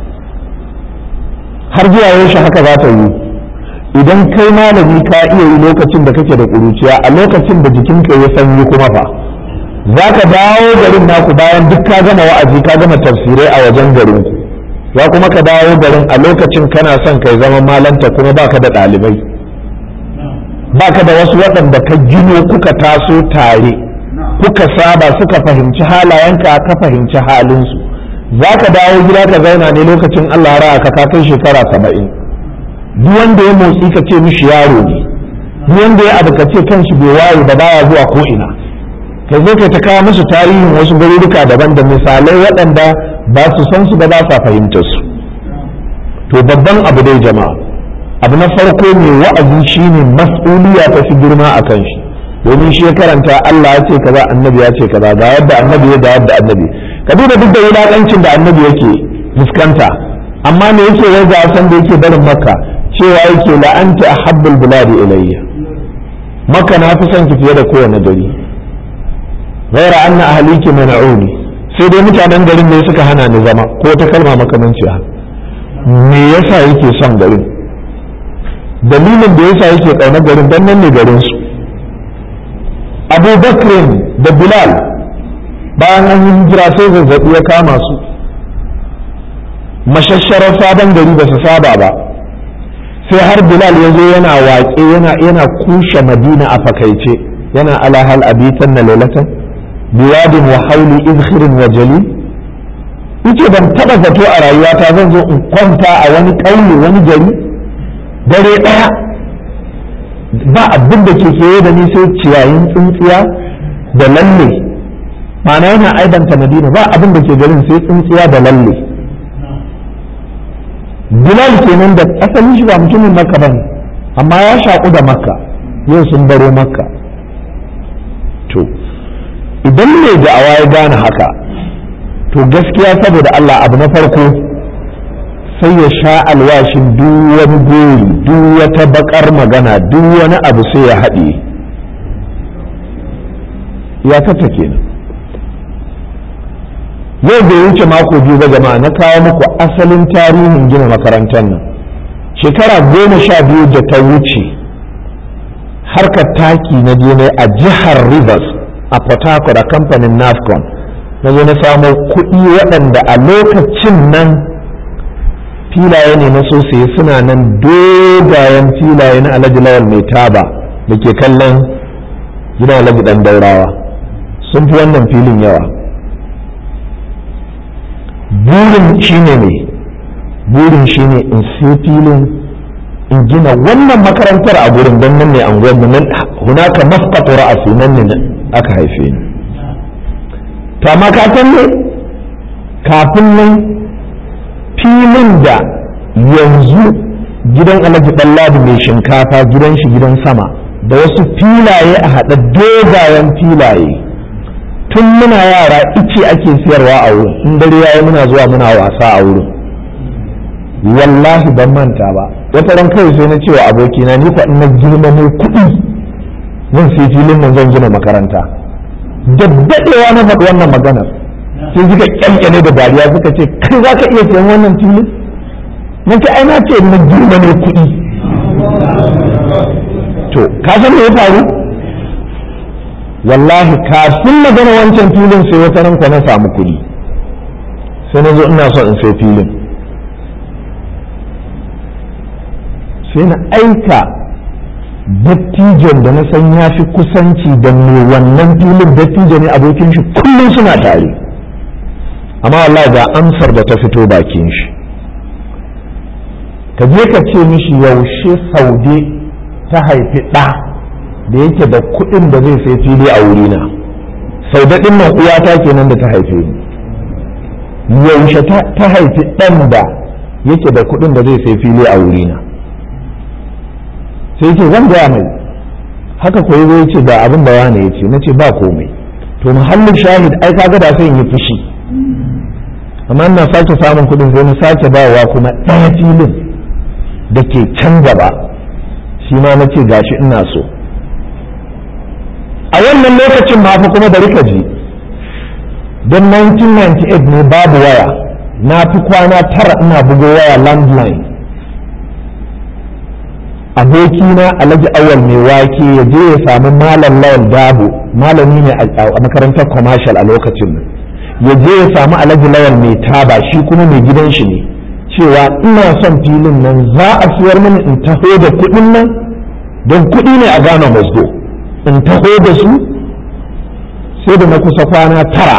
har zuwa yaushe haka za ta yi idan kai malami ka iya yi lokacin da kake da ƙuruciya a lokacin da jikinka ya sanyi kuma fa za ka dawo garin naku bayan duk ka gama wa'azi ka gama tafsirai a wajen garin ku ya kuma ka dawo garin a lokacin kana son kai zama malanta kuma baka da ɗalibai baka da wasu waɗanda ka gino kuka taso tare kuka saba suka fahimci halayenka ka fahimci halinsu za ka dawo gida ka zauna ne lokacin Allah ra'a ka ka kai shekara saba'in duk wanda ya motsi ka ce mishi yaro ne duk wanda ya abu ka ce kanshi bai waye da baya zuwa ko ina kai zo kai ta kawo musu tarihin wasu garuruka daban da misalai waɗanda ba su san su ba ba sa fahimtar su to babban abu dai jama'a abu na farko mai wa'azi shine mas'uliya ta fi girma a kan shi domin shi ya karanta Allah ya ce kaza annabi ya ce kaza ga yadda annabi ya da yadda annabi ka duba duk da wulakancin da annabi yake fuskanta amma me yake wai ga san da yake barin makka cewa yake la anta ahabbul biladi ilayya makka na fi son ki fiye da kowane gari ghaira anna ahliki mana'uni sai dai mutanen garin ne suka hana ni zama ko ta kalma makamanciya me yasa yake son garin dalilin da yasa yake kauna garin dan nan ne garin su abu bakrin da bilal bayan an yi hijira sai zazzabi ya kama su mashasharar sabon gari ba su saba ba sai har bilal ya zo yana waƙe yana kushe madina a fakaice yana alahal abitan na lalatan biwadin wa hauli izhirin wa jali yace ban taba zato a rayuwata zan zo in kwanta a wani ƙauye wani gari dare ɗaya ba abin da ke kewaye da ni sai ciyayin tsintsiya da lalle ma'ana yana aibanta madina ba abin da ke garin sai tsintsiya da lalle bilal kenan da asalin shi ba mutumin makka bane amma ya shaƙu da makka yau sun baro makka idan mai da'awa ya gane haka to gaskiya saboda Allah abu na farko sai ya sha alwashin duk wani gori duk wata bakar magana duk wani abu sai ya haɗe ya kata kenan yau bai wuce mako biyu ba jama'a na kawo muku asalin tarihin gina makarantar nan shekara goma sha biyu da ta wuce harkar taki na je a jihar rivers a port harcourt a kamfanin nafcon na zo na samo kuɗi waɗanda a lokacin nan filaye ne na sosai suna nan dogayen filaye na alhaji lawal mai taba da ke kallon gidan alhaji ɗan daurawa sun fi wannan filin yawa burin shine ne burin shine in sai filin in gina wannan makarantar a gurin don nan ne an gwamna nan hunaka masqatu ra'asi nan ne aka haife ni to amma ka san ne kafin nan filin da yanzu gidan alhaji ɗanladi mai shinkafa gidan shi gidan sama da wasu filaye a haɗa dogayen filaye tun muna yara ice ake siyarwa a wurin in dare yayi muna zuwa muna wasa a wurin wallahi ban manta ba wata ran kawai sai na cewa abokina ni fa na girma ne kuɗi zan sai filin nan zan gina makaranta da daɗewa na faɗi wannan maganar sai suka kyankyane da dariya suka ce kai za ka iya sayan wannan filin na ce ai na ce na girma ne kuɗi to ka san me ya faru wallahi kafin magana wancan filin sai wata ranka na samu kuɗi sai na zo ina so in sai filin sai na aika dattijon da na san ya fi kusanci da mai wannan filin dattijo ne abokin shi kullum suna tare amma wallahi ga amsar da ta fito bakin shi ka je ka ce mishi yaushe saude ta haifi ɗa da yake da kuɗin da zai sai fili a wurina sau daɗin nan uwata kenan da ta haife ni yaushe ta haifi ɗan da yake da kuɗin da zai sai fili a wurina sai ce zan gaya mai haka ko ya ce ga abin da wani ya ce na ce ba komai to muhallin shahid ai kaga da sai in yi fushi amma ina sake samun kuɗin sai na sake bawa kuma ɗaya filin da ke can gaba shi ma na ce gashi ina so a wannan lokacin ma fa kuma bari ka ji don 1998 ne babu waya na fi kwana tara ina bugo waya landline abokina alhaji awal mai wake ya je ya sami malam lawal dabo malami ne a makarantar commercial a lokacin nan ya je ya sami alhaji lawal mai taba shi kuma mai gidan shi ne cewa ina son filin nan za a siyar mini in taho da kuɗin nan don kuɗi ne a gane masgo in taho da su sai da na kusa kwana tara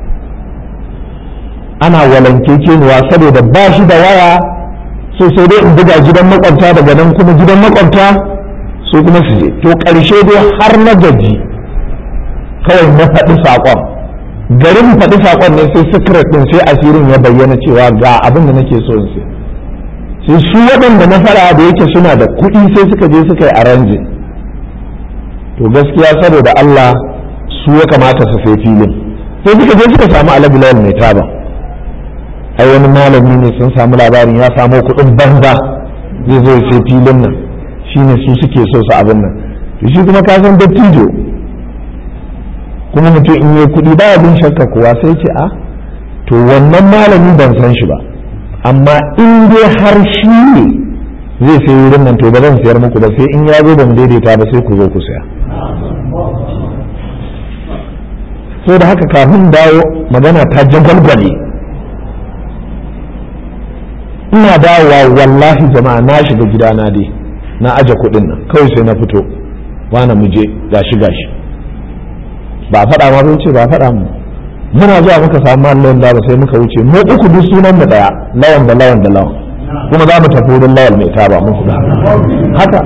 ana walankekeniwa saboda ba shi da waya so sai dai in buga gidan makwabta daga nan kuma gidan makwabta su kuma su je to ƙarshe dai har na gaji kawai na faɗi saƙon garin faɗi saƙon ne sai secret ɗin sai asirin ya bayyana cewa ga abin da nake so in sai sai su waɗanda na fara da yake suna da kuɗi sai suka je suka yi arrangin to gaskiya saboda Allah su ya kamata su sai filin sai suka je suka samu alabilal mai taba ai wani malami ne sun samu labarin ya samo kuɗin banza zai zo sai filin nan shine su suke so su abin nan to shi kuma ka san dattijo kuma mutum in yi kuɗi ba bin shakka kuwa sai ce a to wannan malami ban san shi ba amma in dai har shi ne zai sai wurin nan to ba zan siyar muku ba sai in ya zo ba mu daidaita ba sai ku zo ku saya so da haka kafin dawo magana ta jagwalgwale ina dawowa wallahi jama'a na shiga gidana dai na aje kuɗin nan kawai sai na fito wani mu je gashi gashi ba faɗa ma bai ce ba faɗa mu muna zuwa muka samu mallon da ba sai muka wuce mu uku duk sunan mu daya lawan da lawan da lawan kuma za mu tafi wurin lawal mai taba mun kuɗa haka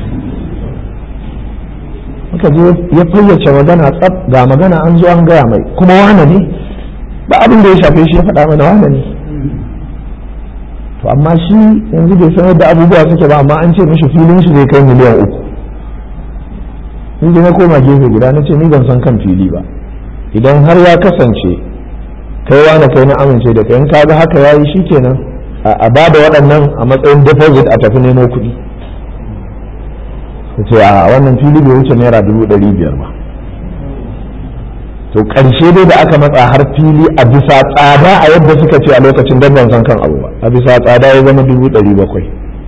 muka je ya fayyace magana tsaf ga magana an zo an gaya mai kuma wane ne ba abin da ya shafe shi ya faɗa mana wane ne to amma shi yanzu bai san yadda abubuwa suke ba amma an ce mishi filin shi zai kai miliyan uku in na koma gefe guda na ce ni ban san kan fili ba idan har ya kasance kai wani kai na amince da kai in kaga haka yayi shikenan a ba da waɗannan a matsayin deposit a tafi nemo kuɗi ce a wannan fili bai wuce naira dubu ɗari biyar ba to ƙarshe dai da aka matsa har fili a bisa tsada a yadda suka ce a lokacin don ban san kan abu ba a bisa tsada ya zama dubu ɗari bakwai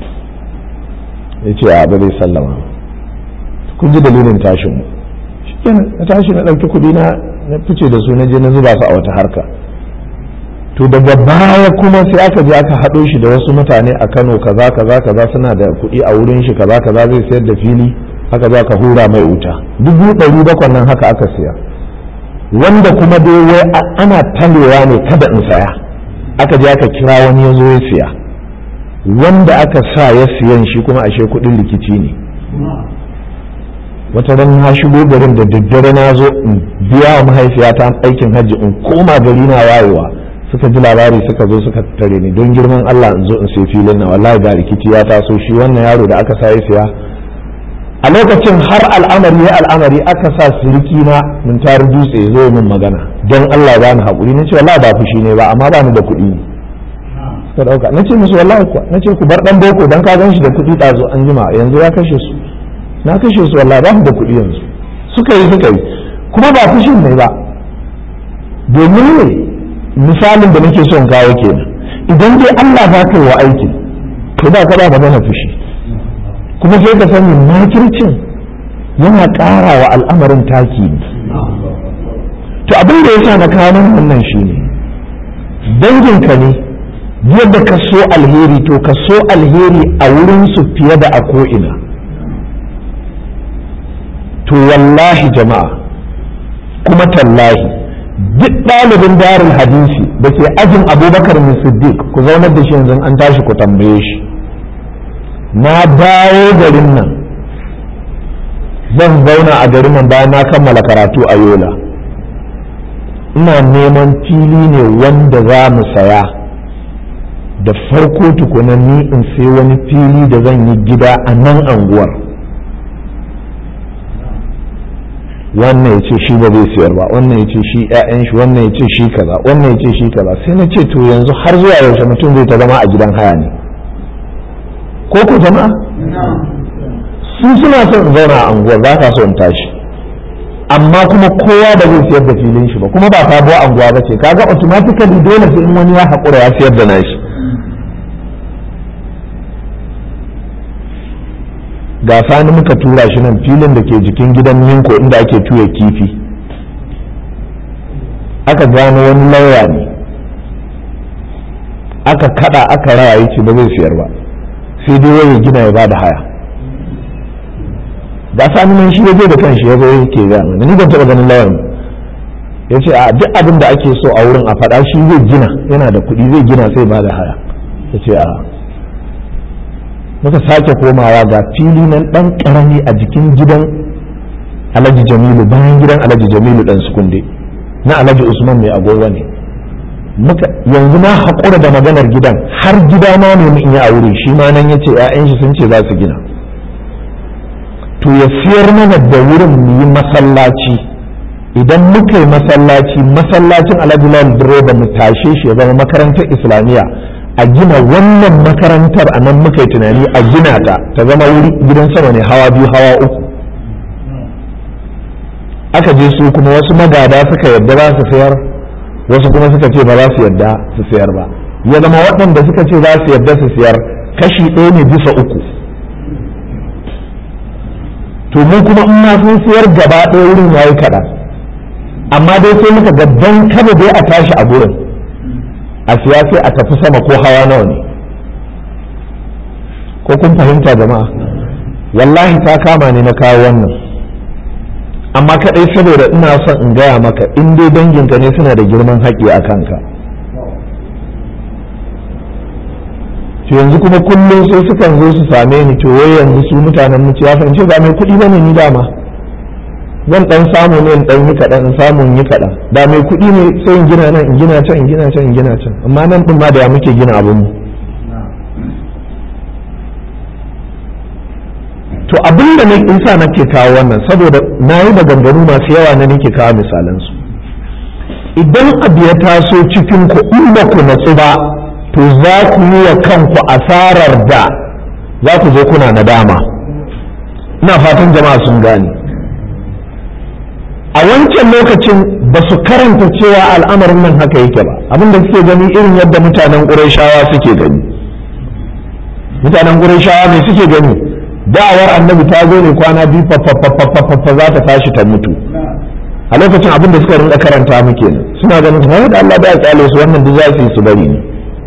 ya ce a ba zai sallama kun ji dalilin tashin mu shikenan na tashi na ɗauki kuɗi na na fice da su na je na zuba su a wata harka to daga baya kuma sai aka je aka haɗo shi da wasu mutane a Kano kaza kaza kaza suna da kuɗi a wurin shi kaza kaza zai sayar da fili haka za ka hura mai wuta dubu ɗari bakwai nan haka aka siya wanda kuma dai wai ana talewa ne kada in saya aka je aka kira wani ya zo ya siya wanda aka sa ya siyan shi kuma ashe kuɗin rikici ne wata ran na shigo garin da daddare na zo in biya wa mahaifiyata aikin hajji in koma gari na wayewa suka ji labari suka zo suka tare ni don girman Allah in zo in sai filin na wallahi ga rikici ya taso shi wannan yaro da aka sa ya siya a lokacin har al'amari ya al'amari aka sa siriki na mun tari dutse zo min magana don Allah ba ni haƙuri na ce wallahi ba fushi ne ba amma ba ni da kuɗi suka ɗauka na ce musu wallahi kuwa na ce ku bar ɗan boko don ka gan shi da kuɗi ɗazo an jima yanzu ya kashe su na kashe su wallahi ba mu da kuɗi yanzu suka yi suka yi kuma ba fushin ne ba domin ne misalin da nake son kawo kenan idan dai Allah za ka yi wa aiki to ba ka ba magana fushi kuma sai ka sani makircin yana ƙara wa al'amarin taki ne to abin da yasa na kawo wannan shine danginka ne yadda ka so alheri to ka so alheri a wurin su fiye da a ko'ina to wallahi jama'a kuma tallahi duk ɗalibin darul hadisi da ke ajin abubakar siddiq ku zaunar da shi yanzu an tashi ku tambaye shi na dawo garin nan zan zauna a garin nan bayan na kammala karatu a yola ina neman fili ne wanda za mu saya da farko tukuna ni in sai wani fili da zan yi gida a nan anguwar wannan ya ce shi ba zai siyar ba wannan ya ce shi 'ya'yan shi wannan ya ce shi kaza wannan ya ce shi kaza sai na ce to yanzu har zuwa yaushe mutum zai ta zama a gidan haya ne ko ku jama'a su suna son in zauna a anguwar ba ka so in tashi amma kuma kowa ba zai siyar da filin shi ba kuma ba sabuwar anguwa ba ce kaga automatically dole sai in wani ya haƙura ya siyar da nashi ga sani muka tura shi nan filin da ke jikin gidan minko inda ake tuya kifi aka gano wani lauya ne aka kada aka raya yace ba zai siyar ba sai dai wani gina ya ba da haya ga sani nan shi ya zo da kanshi ya zo yake ga mana ni ban taba ganin lauyan ya ce a duk abin da ake so a wurin a faɗa shi zai gina yana da kuɗi zai gina sai ba da haya ya ce a muka sake komawa ga fili nan dan karami a jikin gidan alhaji jamilu bayan gidan alhaji jamilu dan sukunde na alhaji usman mai agogo ne muka yanzu na haƙura da maganar gidan har gida ma ne in yi a wuri shi ma nan yace ƴaƴan shi sun ce za su gina to ya siyar mana da wurin mu yi masallaci idan muka yi masallaci masallacin alhaji lal direba mu tashe shi ya zama makarantar islamiyya a gina wannan makarantar a nan muka yi tunani a gina ta ta zama wuri gidan sama ne hawa biyu hawa uku aka je su kuma wasu magada suka yadda za su sayar wasu kuma suka ce ba za su yadda su sayar ba ya zama waɗanda suka ce za su yadda su sayar kashi ɗaya ne bisa uku to mu kuma in ma sun sayar gaba ɗaya wurin ya yi kaɗan amma dai sai muka ga don kada dai a tashi a gurin a siya sai a tafi sama ko hawa nawa ne ko kun fahimta jama'a wallahi ta kama ne na kawo wannan amma kadai saboda ina son in gaya maka in dai danginka ne suna da girman haƙƙi a kanka to yanzu kuma kullum sai sukan zo su same ni to wai yanzu su mutanen mu ya fahimci ba mai kuɗi bane ni dama zan dan samu ne in dan yi kaɗan in samu in yi kaɗan da mai kuɗi ne sai in gina nan in gina can in gina can in gina can amma nan ɗin ma da ya muke gina abin mu to abin da in sa nake kawo wannan saboda na yi maganganu masu yawa na nake kawo misalansu idan abu ya taso cikin ku in ba ku natsu ba to za ku yi wa kanku asarar da za ku zo kuna nadama ina fatan jama'a sun gane a wancan lokacin ba su karanta cewa al'amarin nan haka yake ba abinda suke gani irin yadda mutanen ƙurashawa suke gani mutanen ƙurashawa ne suke gani da'awar annabi ta zo ne kwana biyu fafafafafafa za ta tashi ta mutu a lokacin abin da suka rinka karanta muke nan suna ganin kamar da Allah ya tsale su wannan duk za su yi su bari ne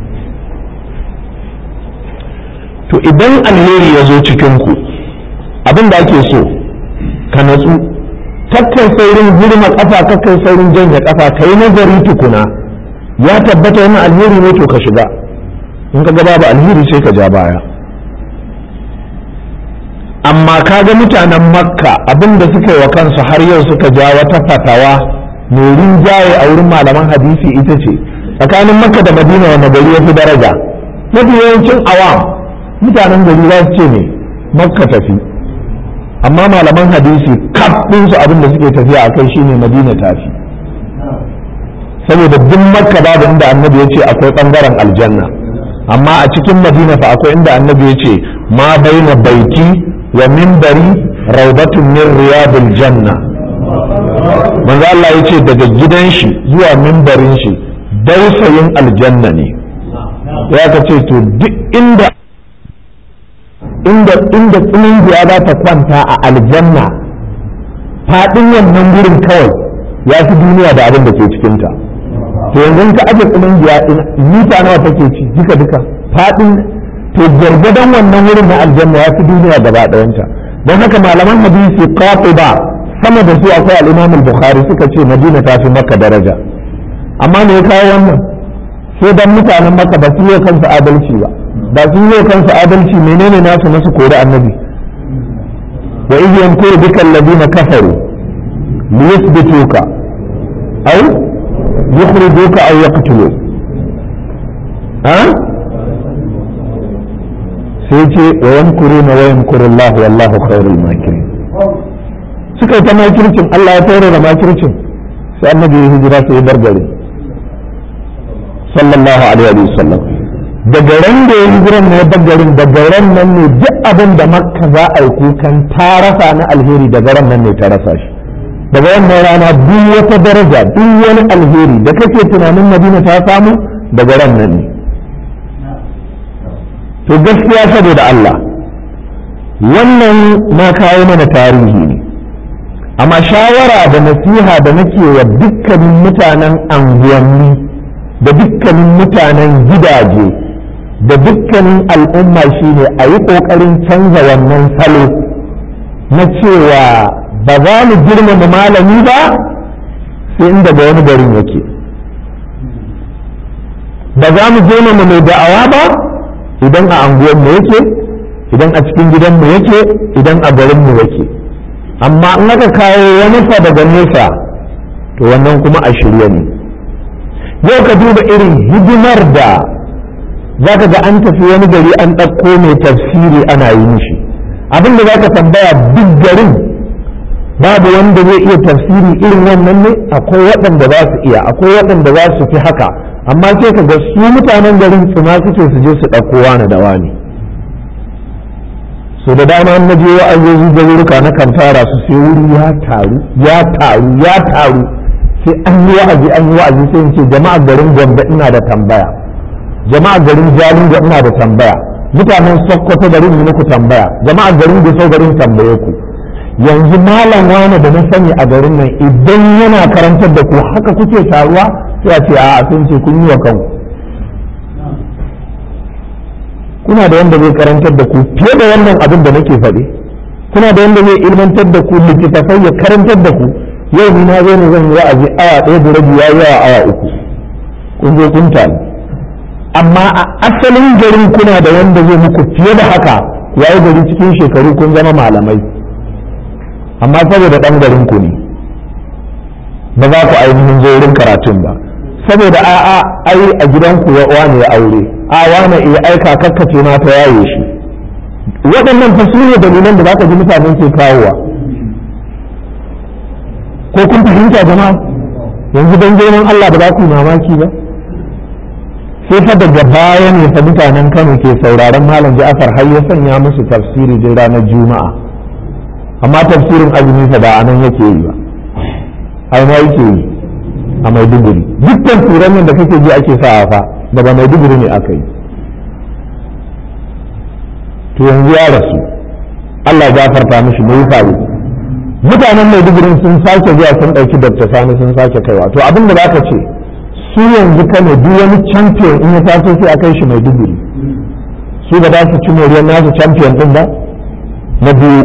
to idan alheri ya zo cikin ku abin da ake so ka natsu kakkai saurin girma kafa kakkai saurin janye kafa kai nazari tukuna ya tabbata wani alheri ne to ka shiga in ka ga babu alheri sai ka ja baya amma kaga mutanen makka abinda suka yi wa kansu har yau suka ja wata fatawa mai rinjaye a wurin malaman hadisi ita ce tsakanin makka da madina wanda gari ya fi daraja mafi yawancin awam mutanen gari za su ce ne makka tafi amma malaman hadisi kaf su abin da suke tafiya a kai shine madina tafi saboda duk makka babu inda annabi ya ce akwai bangaren aljanna amma a cikin madina fa akwai inda annabi ya ce ma baina baiti wa minbari raudatun min riyadil janna manzo Allah ya ce daga gidan shi zuwa minbarin shi dausayin aljanna ne ya ka ce to duk inda inda inda tsinin ya za ta kwanta a aljanna faɗin wannan gurin kawai ya fi duniya da abin da ke cikinta to yanzu ka aje tsinin ya mita nawa take ci duka duka faɗin to gargadan wannan wurin na aljanna ya fi duniya gaba ɗayanta don haka malaman hadisi ba sama da su akwai al-imam al-bukhari suka ce madina ta fi makka daraja amma me ya kawo wannan sai dan mutanen makka ba su yi kansu adalci ba ba su yi kansu adalci menene nasu nasu kori annabi wa idh yamkuru bika alladhina kafaru liyuthbituka aw yukhrijuka aw yaqtuluka ha sai ce wa yankuru na wa yankuru Allah wallahu khairul makirin suka yi ta makircin Allah ya tare da makircin sai annabi ya hijira sai ya bar gari sallallahu alaihi wa sallam daga ran da ya hijira ne ya bar garin daga ran nan ne duk abin da makka za a yi kukan ta rasa na alheri daga ran nan ne ta rasa shi daga wannan rana duk wata daraja duk wani alheri da kake tunanin madina ta samu daga ran nan ne to gaskiya saboda Allah wannan na kawo mana tarihi ne amma shawara da nasiha da nake wa dukkanin mutanen anguwanni da dukkanin mutanen gidaje da dukkanin al'umma shine a yi ƙoƙarin canza wannan salo na cewa ba za mu girmama malami ba sai inda ga wani garin yake ba za mu girmama mai da'awa ba idan a anguwanmu yake idan a cikin gidanmu yake idan a garinmu yake amma in aka kawo wani fa daga nesa to wannan kuma a shirye ne yau ka duba irin hidimar da za ka ga an tafi wani gari an ɗauko mai tafsiri ana yi mishi abin da za ka tambaya duk garin babu wanda zai iya tafsiri irin wannan ne akwai waɗanda za su iya akwai waɗanda za su fi haka amma sai ka ga su mutanen garin tsima suke su je su ɗauko wani da wani so da dama na je wa'azozi da wurka na kan tara su sai wuri ya taru ya taru ya taru sai an yi wa'azi an yi wa'azi sai in ce jama'a garin gombe ina da tambaya jama'a garin jalingo ina da tambaya mutanen sokoto garin yi muku tambaya jama'a garin gusau garin tambaye ku yanzu malam wani da na sani a garin nan idan yana karantar da ku haka kuke taruwa sai a ce a sun ce kun yi wa kanku kuna da wanda zai karantar da ku fiye da wannan abin da nake faɗi kuna da wanda zai ilmantar da ku littattafai ya karantar da ku yau ni na zo ne zan yi wa'azi awa ɗaya da rabi ya yawa awa uku kun zo kun taru amma a asalin garin kuna da wanda zai muku fiye da haka yayi gari cikin shekaru kun zama malamai amma saboda ɗan garin ku ne ba za ku ainihin zo wurin karatun ba saboda a'a ai a gidanku ya wani ya aure a wani ya aika kakkace ma ta yaye shi waɗannan fa su ne dalilan da za ka ji mutanen ke kawowa ko kun fahimta jama'a yanzu don girman Allah ba za ku yi mamaki ba sai fa daga baya ne fa mutanen Kano ke sauraron malam Ja'far har ya sanya musu tafsiri din ranar Juma'a amma tafsirin azumi fa ba anan yake yi ba ai ma yake yi a Maiduguri dukkan turan da kake ji ake sa fa daga Maiduguri ne aka yi to yanzu ya rasu Allah ya gafarta mishi mai faru mutanen Maiduguri sun sake zuwa sun ɗauki Dr. Sani sun sake kaiwa to abin da zaka ce su yanzu kano duk wani champion in ya taso sai a kai shi Maiduguri su ba za su ci moriyar nasu champion din ba na biyu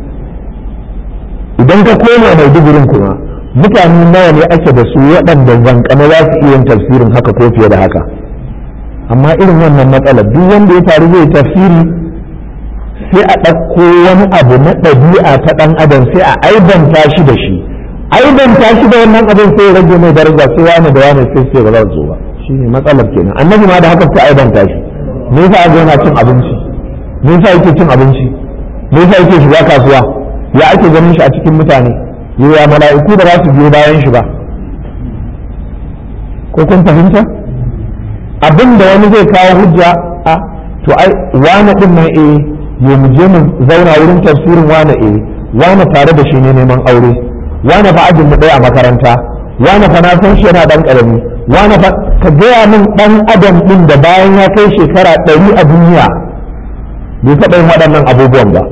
idan ka koma Maidugurin kuma mutane nawa ne ake da su waɗanda zankana za su iya yin tafsirin haka ko fiye da haka amma irin wannan matsalar duk wanda ya faru zai tafsiri sai a ɗauko wani abu na ɗabi'a ta ɗan adam sai a aibanta shi da shi aibanta shi da wannan abin sai ya rage mai daraja sai wani da wani sai sai ba za su ba shi ne matsalar kenan annabi ma da haka ta aibanta shi me yasa aka yana cin abinci me yasa yake cin abinci me yasa yake shiga kasuwa ya ake ganin shi a cikin mutane ya mala'iku da za su biyo bayan shi ba ko kun fahimta abin da wani zai kawo hujja a to ai wani din nan eh ya mu je mu zauna wurin tafsirin wane eh wane tare da shi ne neman aure wane fa ajin mu ɗaya a makaranta wane fa na san shi yana dan karami wane fa ka gaya min dan adam din da bayan ya kai shekara ɗari a duniya bai taɓa yin waɗannan abubuwan ba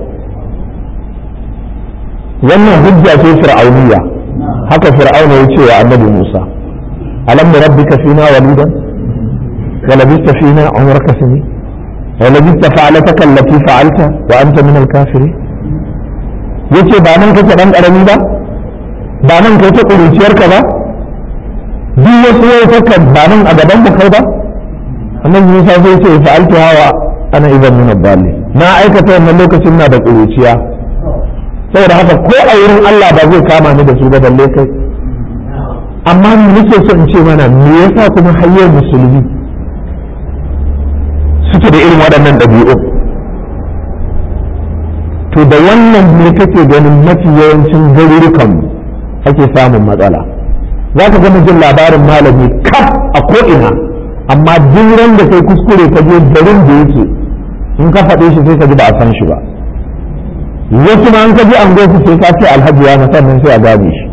wannan hujja ce fir'auniya haka fir'auna ya ce wa annabi Musa alam rabbika fina walidan wa labista fina umraka sinin ولبثت فعلتك التي فعلت وأنت من الكافرين yace ba nan kake dan karami ba ba nan kai ta kuruciyarka ba duk wasu yaukakan ba nan a gaban mu kai ba annabi Musa sai ce fa'altu hawa ana idan min dalil na aikata wannan lokacin na da kuruciya saboda haka ko a wurin Allah ba zai kama ni da su ba balle kai amma ni nake so in ce mana me yasa kuma hayyar musulmi suke da irin waɗannan ɗabi'u to da wannan ne kake ganin mafi yawancin garurukan ake samun matsala za ka gama jin labarin malami kaf a ko'ina amma duk ran da kai kuskure ka je garin da yake in ka faɗe shi sai ka ji ba a san shi ba wasu ma an ka ji an gosu sai ka ce alhaji ya na sannan sai a gane shi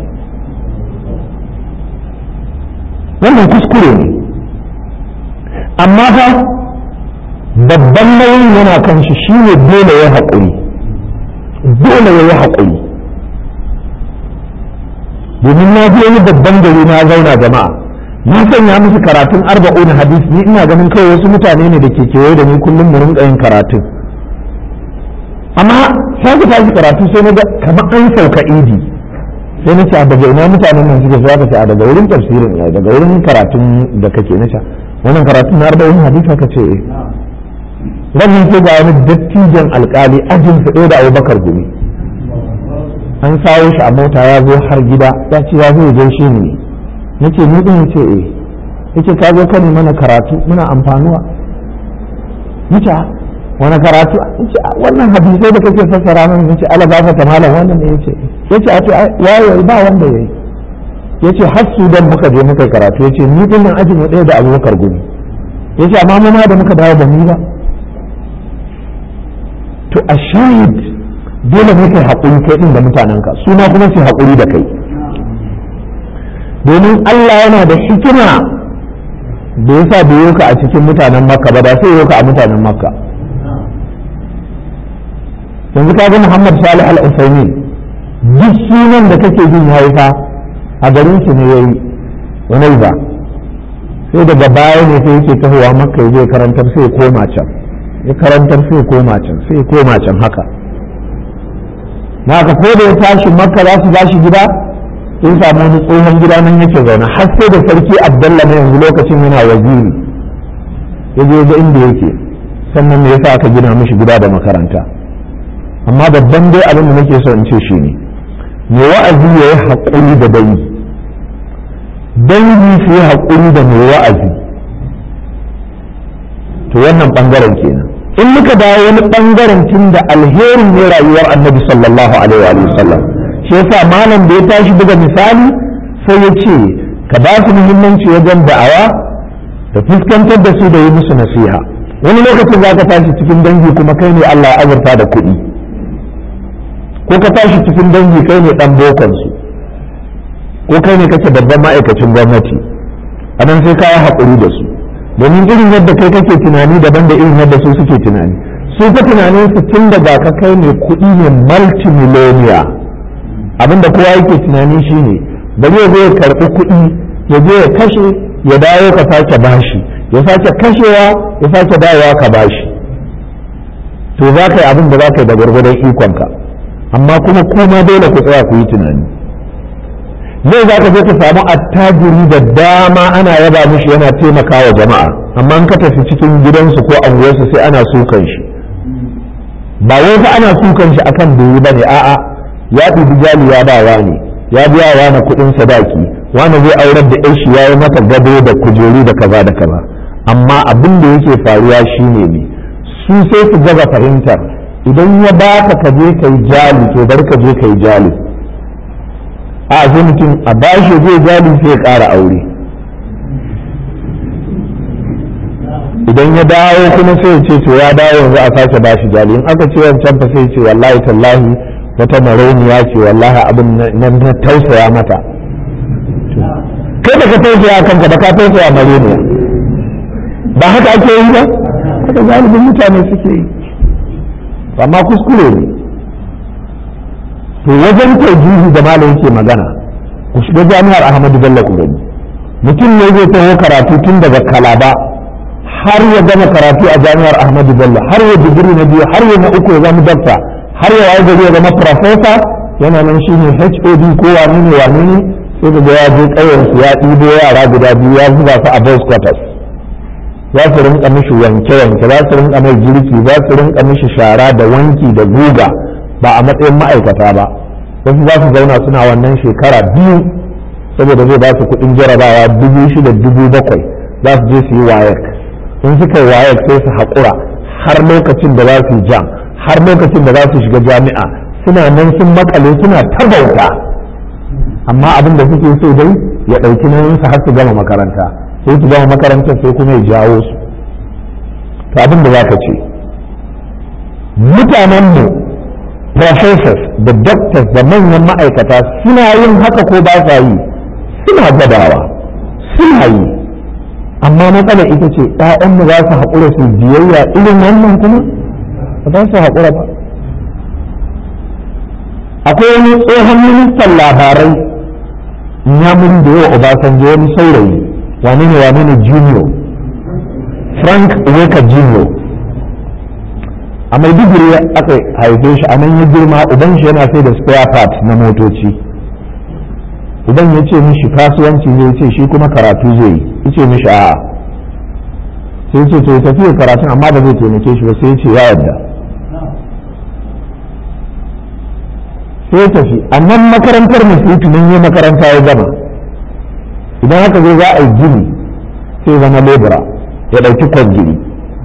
wannan kuskure ne amma fa babban nauyin yana kan shi shine dole ya haƙuri dole ya yi haƙuri domin na je wani babban gari na zauna jama'a na sanya musu karatun arba'un hadis ni ina ganin kawai wasu mutane ne da ke kewaye da ni kullum mu rinka yin karatun amma sai ka tashi karatu sai na ga kamar an sauka idi sai na ce a daga ina mutanen nan suke zuwa ka ce a daga wurin tafsirin ne daga wurin karatun da kake na ce wannan karatun na arba'un hadis ka ce eh ranin sai ga wani dattijan alkali ajin su da abubakar gumi an sawo shi a mota ya zo har gida ya ce ya zo gaishe ni ne nace ni din yace eh yace ka zo ka mana karatu muna amfanuwa nace wani karatu yace wannan hadisai da kake fassara min yace ala gafa ta malam wannan ne yace yace a ce yayi ba wanda yayi yace har Sudan muka je muka karatu yace ni din nan ajin mu ɗaya da Abubakar gumi yace amma mu ma da muka dawo ba mu ba to a shahid dole ne kai haƙuri kai ɗin da mutanenka su ma kuma su haƙuri da kai domin Allah yana da hikima da yasa bai yoka a cikin mutanen makka ba da sai yoka a mutanen makka yanzu ka ga Muhammad Salih Al-Usaini duk sunan da kake jin yayi fa a garin shi ne yayi wani ba sai daga baya ne sai yake tahowa makka ya je karantar sai ya koma can ya karantar sai koma can sai koma can haka na ka ko da ya tashi makka za su bashi gida sai samu wani tsohon gida nan yake zaune har sai da sarki abdallah na yanzu lokacin yana waziri ya je ga inda yake sannan me yasa aka gina mishi gida da makaranta amma babban dai abin da nake so in ce shi ne me wa'azi ya yi haƙuri da dangi dangi su yi haƙuri da mai wa'azi to wannan ɓangaren kenan in muka dawo wani ɓangaren tun da alherin ne rayuwar annabi sallallahu alaihi wa sallam shi yasa malam da ya tashi buga misali sai ya ce ka ba su muhimmanci wajen da'awa da fuskantar da su da yi musu nasiha wani lokacin za ka tashi cikin dangi kuma kai ne Allah ya azurta da kuɗi ko ka tashi cikin dangi kai ne ɗan bokonsu ko kai ne kake babban ma'aikacin gwamnati a nan sai ka yi haƙuri da su domin irin yadda kai kake tunani daban da irin yadda su suke tunani su fa tunanin su tun daga ka kai ne kuɗi ne multimillionaire abinda kowa yake tunani shine bari ya zo ya karɓi kuɗi ya je ya kashe ya dawo ka sake bashi ya sake kashewa ya sake dawowa ka bashi to za ka yi abin da za ka yi da gwargwadon ikonka amma kuma kuma dole ku tsaya ku yi tunani yau za ka je ka samu attajiri da dama ana yaba mishi yana taimakawa jama'a amma in ka tafi cikin gidansu ko anguwarsu sai ana sukan shi ba wai fa ana sukan shi akan bai ba ne a'a ya ɗibi jali ya ba wani ya biya wani kuɗin sadaki wani zai aurar da shi ya yi mata gado da kujeru da kaza da kaza amma abin da yake faruwa shine ne su sai su gaza fahimtar idan ya baka ka je kai jali to bar ka je kai jali a sai mutum a bashi zai jali sai ya ƙara aure idan ya dawo kuma sai ya ce to ya dawo yanzu a sake bashi jali in aka ce wancan fa sai ce wallahi tallahi wata marauniya ce wallahi abin nan na tausaya mata kai da ka tausaya kanka da ka tausaya marauniya ba haka ake yi ba haka galibin mutane suke yi amma kuskure ne to wajen taujihi da malam yake magana ku shiga jami'ar ahmadu bello ku gani mutum ne zai taho karatu tun daga kalaba har ya gama karatu a jami'ar ahmadu bello har ya digiri na biyu har ya na uku ya zama dakta har ya waye gari ya zama profesa yana nan shine hod ko wani ne wani ne sai da ya je ƙauyensu ya ɗibo yara guda biyu ya zuba su a boys quarters za su rinka mishi wanke-wanke za su rinka mai girki za su rinka mishi shara da wanki da guga ba a matsayin ma'aikata ba wasu za su zauna suna wannan shekara biyu saboda zai ba su kuɗin jarabawa dubu shida dubu bakwai za su je su yi wayek in suka yi wayek sai su haƙura har lokacin da za su yi jam har lokacin da za su shiga jami'a suna nan sun makale suna ta bauta amma abin da suke so dai ya ɗauki nan su har su gama makaranta sai su gama makarantar sai kuma ya jawo su to abin da za ka ce mutanenmu professors da doctors da manyan ma'aikata suna yin haka ko ba sa yi suna gadawa suna yi amma matsalar ita ce ‘ya'yanmu za su haƙura su biyayya irin wannan kuma ba za su haƙura ba akwai wani tsohon ministan labarai nyamurin da yawa obasanjo wani saurayi wane ne wane ne junior frank weka junior a maiduguri aka haife shi a nan ya girma uban shi yana sai da spare part na motoci idan ya ce mishi kasuwanci zai ce shi kuma karatu zai yi ya ce mishi a'a sai ce to ya tafi karatun amma ba zai taimake shi ba sai ya ce ya yarda sai ya tafi a nan makarantar musulmi nan yi makaranta ya gama idan haka zai za a yi gini sai zama lebura ya ɗauki kwan gini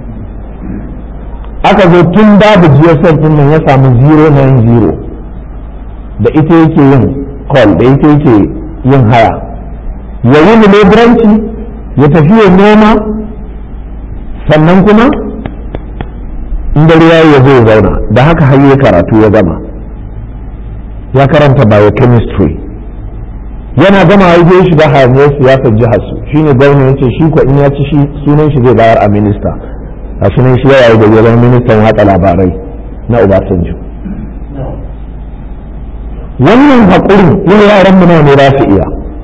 aka zo tun babu gsm din nan ya samu 090 da ita yake yin call da ita yake yin haya ya yi leburanci ya tafi ya noma sannan kuma in dare ya ya zo ya zauna da haka har ya karatu ya gama ya karanta biochemistry yana gama ya je shiga hayaniyar siyasar jihar su shine gwamna ya ce shi ko in ya ci shi sunan shi zai bayar a minista a sunan shi yayi da yawan ministan watsa labarai na Obasanjo wannan haƙurin yin yaran mu ne za su iya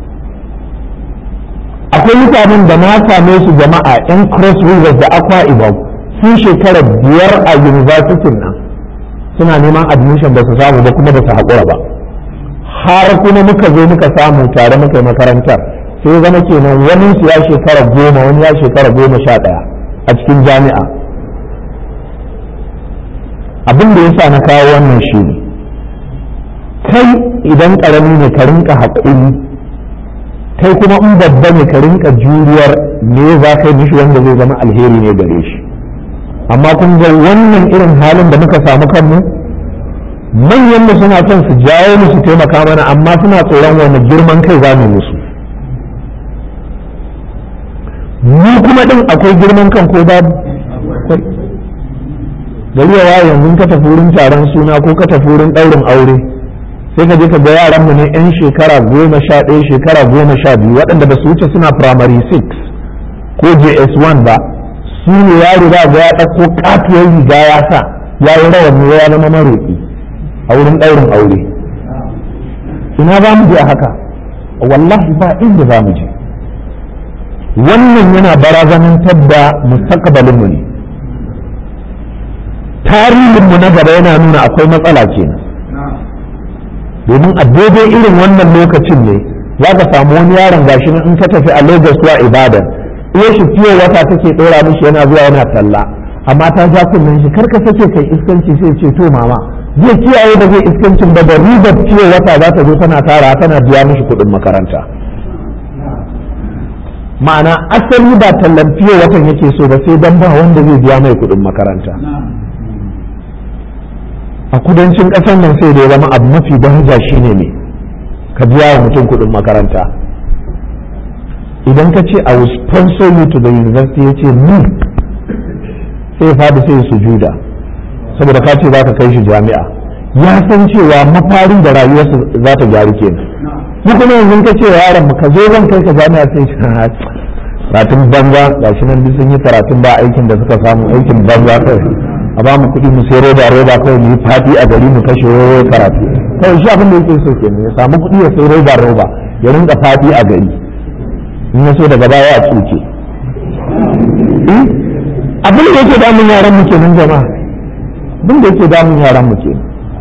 akwai mutanen da na same su jama'a yan cross rivers da aqua ibom sun shekara biyar a university nan suna neman admission ba su samu ba kuma ba su haƙura ba har kuma muka zo muka samu tare muka yi makarantar sai zama kenan wani su ya shekara goma wani ya shekara goma sha ɗaya a cikin jami'a abin da ya sa na kawo wannan shi ne kai idan ƙarami ne ka rinka haƙuri kai kuma in babba ne ka rinka juriyar me za ka yi mishi wanda zai zama alheri ne gare shi amma kun ga wannan irin halin da muka samu kanmu manyan mu suna son su jawo mu su taimaka mana amma suna tsoron wani girman kai za mu musu mu kuma din akwai girman kan ko babu akwai gari ya waye yanzu ka tafi wurin taron suna ko ka tafi wurin ɗaurin aure sai ka je ka ga yaran mu ne yan shekara goma sha ɗaya shekara goma sha biyu waɗanda ba su wuce suna primary 6 ko js1 ba su ne yaro za ga ya ɗauko katuwar riga ya sa ya yi rawani ya zama maroƙi a wurin ɗaurin aure ina za mu je a haka wallahi ba inda za mu je wannan yana barazanantar da mustaqbalinmu ne tarihinmu na gaba yana nuna akwai matsala kenan domin a daidai irin wannan lokacin ne za ka samu wani yaron gashi in ka tafi a lagos zuwa ibadan iya shi fiye wata take ɗora mishi yana zuwa yana talla amma ta ja kunnen shi karka sake kai iskanci sai ce to mama zai kiyaye da zai iskancin ba da ribar fiye wata za ta zo tana tara tana biya mishi kuɗin makaranta ma'ana asali ba tallan fiye watan yake so ba sai dan ba wanda zai biya mai kuɗin makaranta a kudancin ƙasar nan sai da ya zama abu mafi daraja shine ne ka biya wa mutum kuɗin makaranta idan ka ce I will sponsor you to the university ya ce ni sai faɗi sai sujuda saboda ka ce za ka kai shi jami'a ya san cewa mafarin da rayuwarsa za ta gyaru kenan mu kuma yanzu ka ce yaron mu ka zo zan kai ka jami'a sai shi karatun banza ga shi nan sun yi karatun ba aikin da suka samu aikin banza kai a ba mu kuɗi mu sai roba roba kawai mu yi fati a gari mu kashe karatu kawai shi abin da yake so kenan ya samu kuɗi ya sai roba roba ya rinka fati a gari in ya so daga baya a tsuke abin da yake damun yaran mu kenan jama'a abin da yake damun yaran mu kenan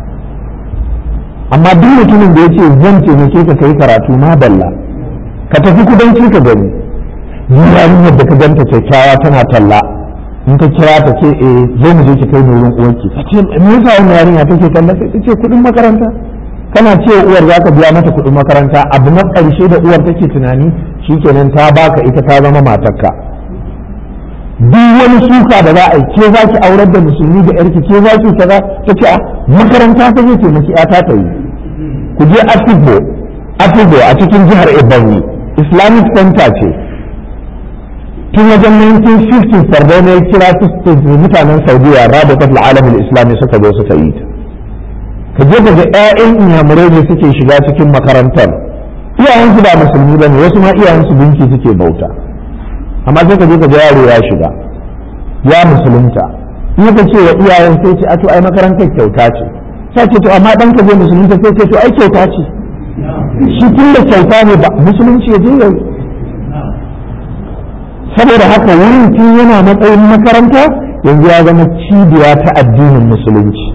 amma duk mutumin da yace zan taimake ka kai karatu ma balla ka tafi kudanci ka gani yarinyar da ka ganta kyakkyawa tana talla in ka kira ta ce eh zo mu je ki kai wurin uwarki ta ce me yasa wannan yarinya take talla sai ta ce kuɗin makaranta kana ce uwar za ka biya mata kuɗin makaranta abu na ƙarshe da uwar take tunani shikenan ta baka ita ta zama matarka duk wani suka da za a yi ke za ki aurar da musulmi da yarki ke za ki kaza ta ce a makaranta ta zai taimaki yata ta yi ku je afibo afibo a cikin jihar ebonyi islamic center ce tun wajen 1950 sardauna ya kira su mutanen saudiya rabatat alamin islami suka zo suka yi ta ka je ka ga 'ya'yan inyamurai ne suke shiga cikin makarantar iyayensu ba musulmi ba ne wasu ma iyayensu binki suke bauta amma sai ka je ka ga yaro ya shiga ya musulunta in ka ce wa iyayen sai ce a to ai makarantar kyauta ce sai ce to amma dan ka je musulunta sai ce to ai kyauta ce shi tun da kyauta ne ba musulunci ya je yau saboda haka wurin tun yana matsayin makaranta yanzu ya zama cibiya ta addinin musulunci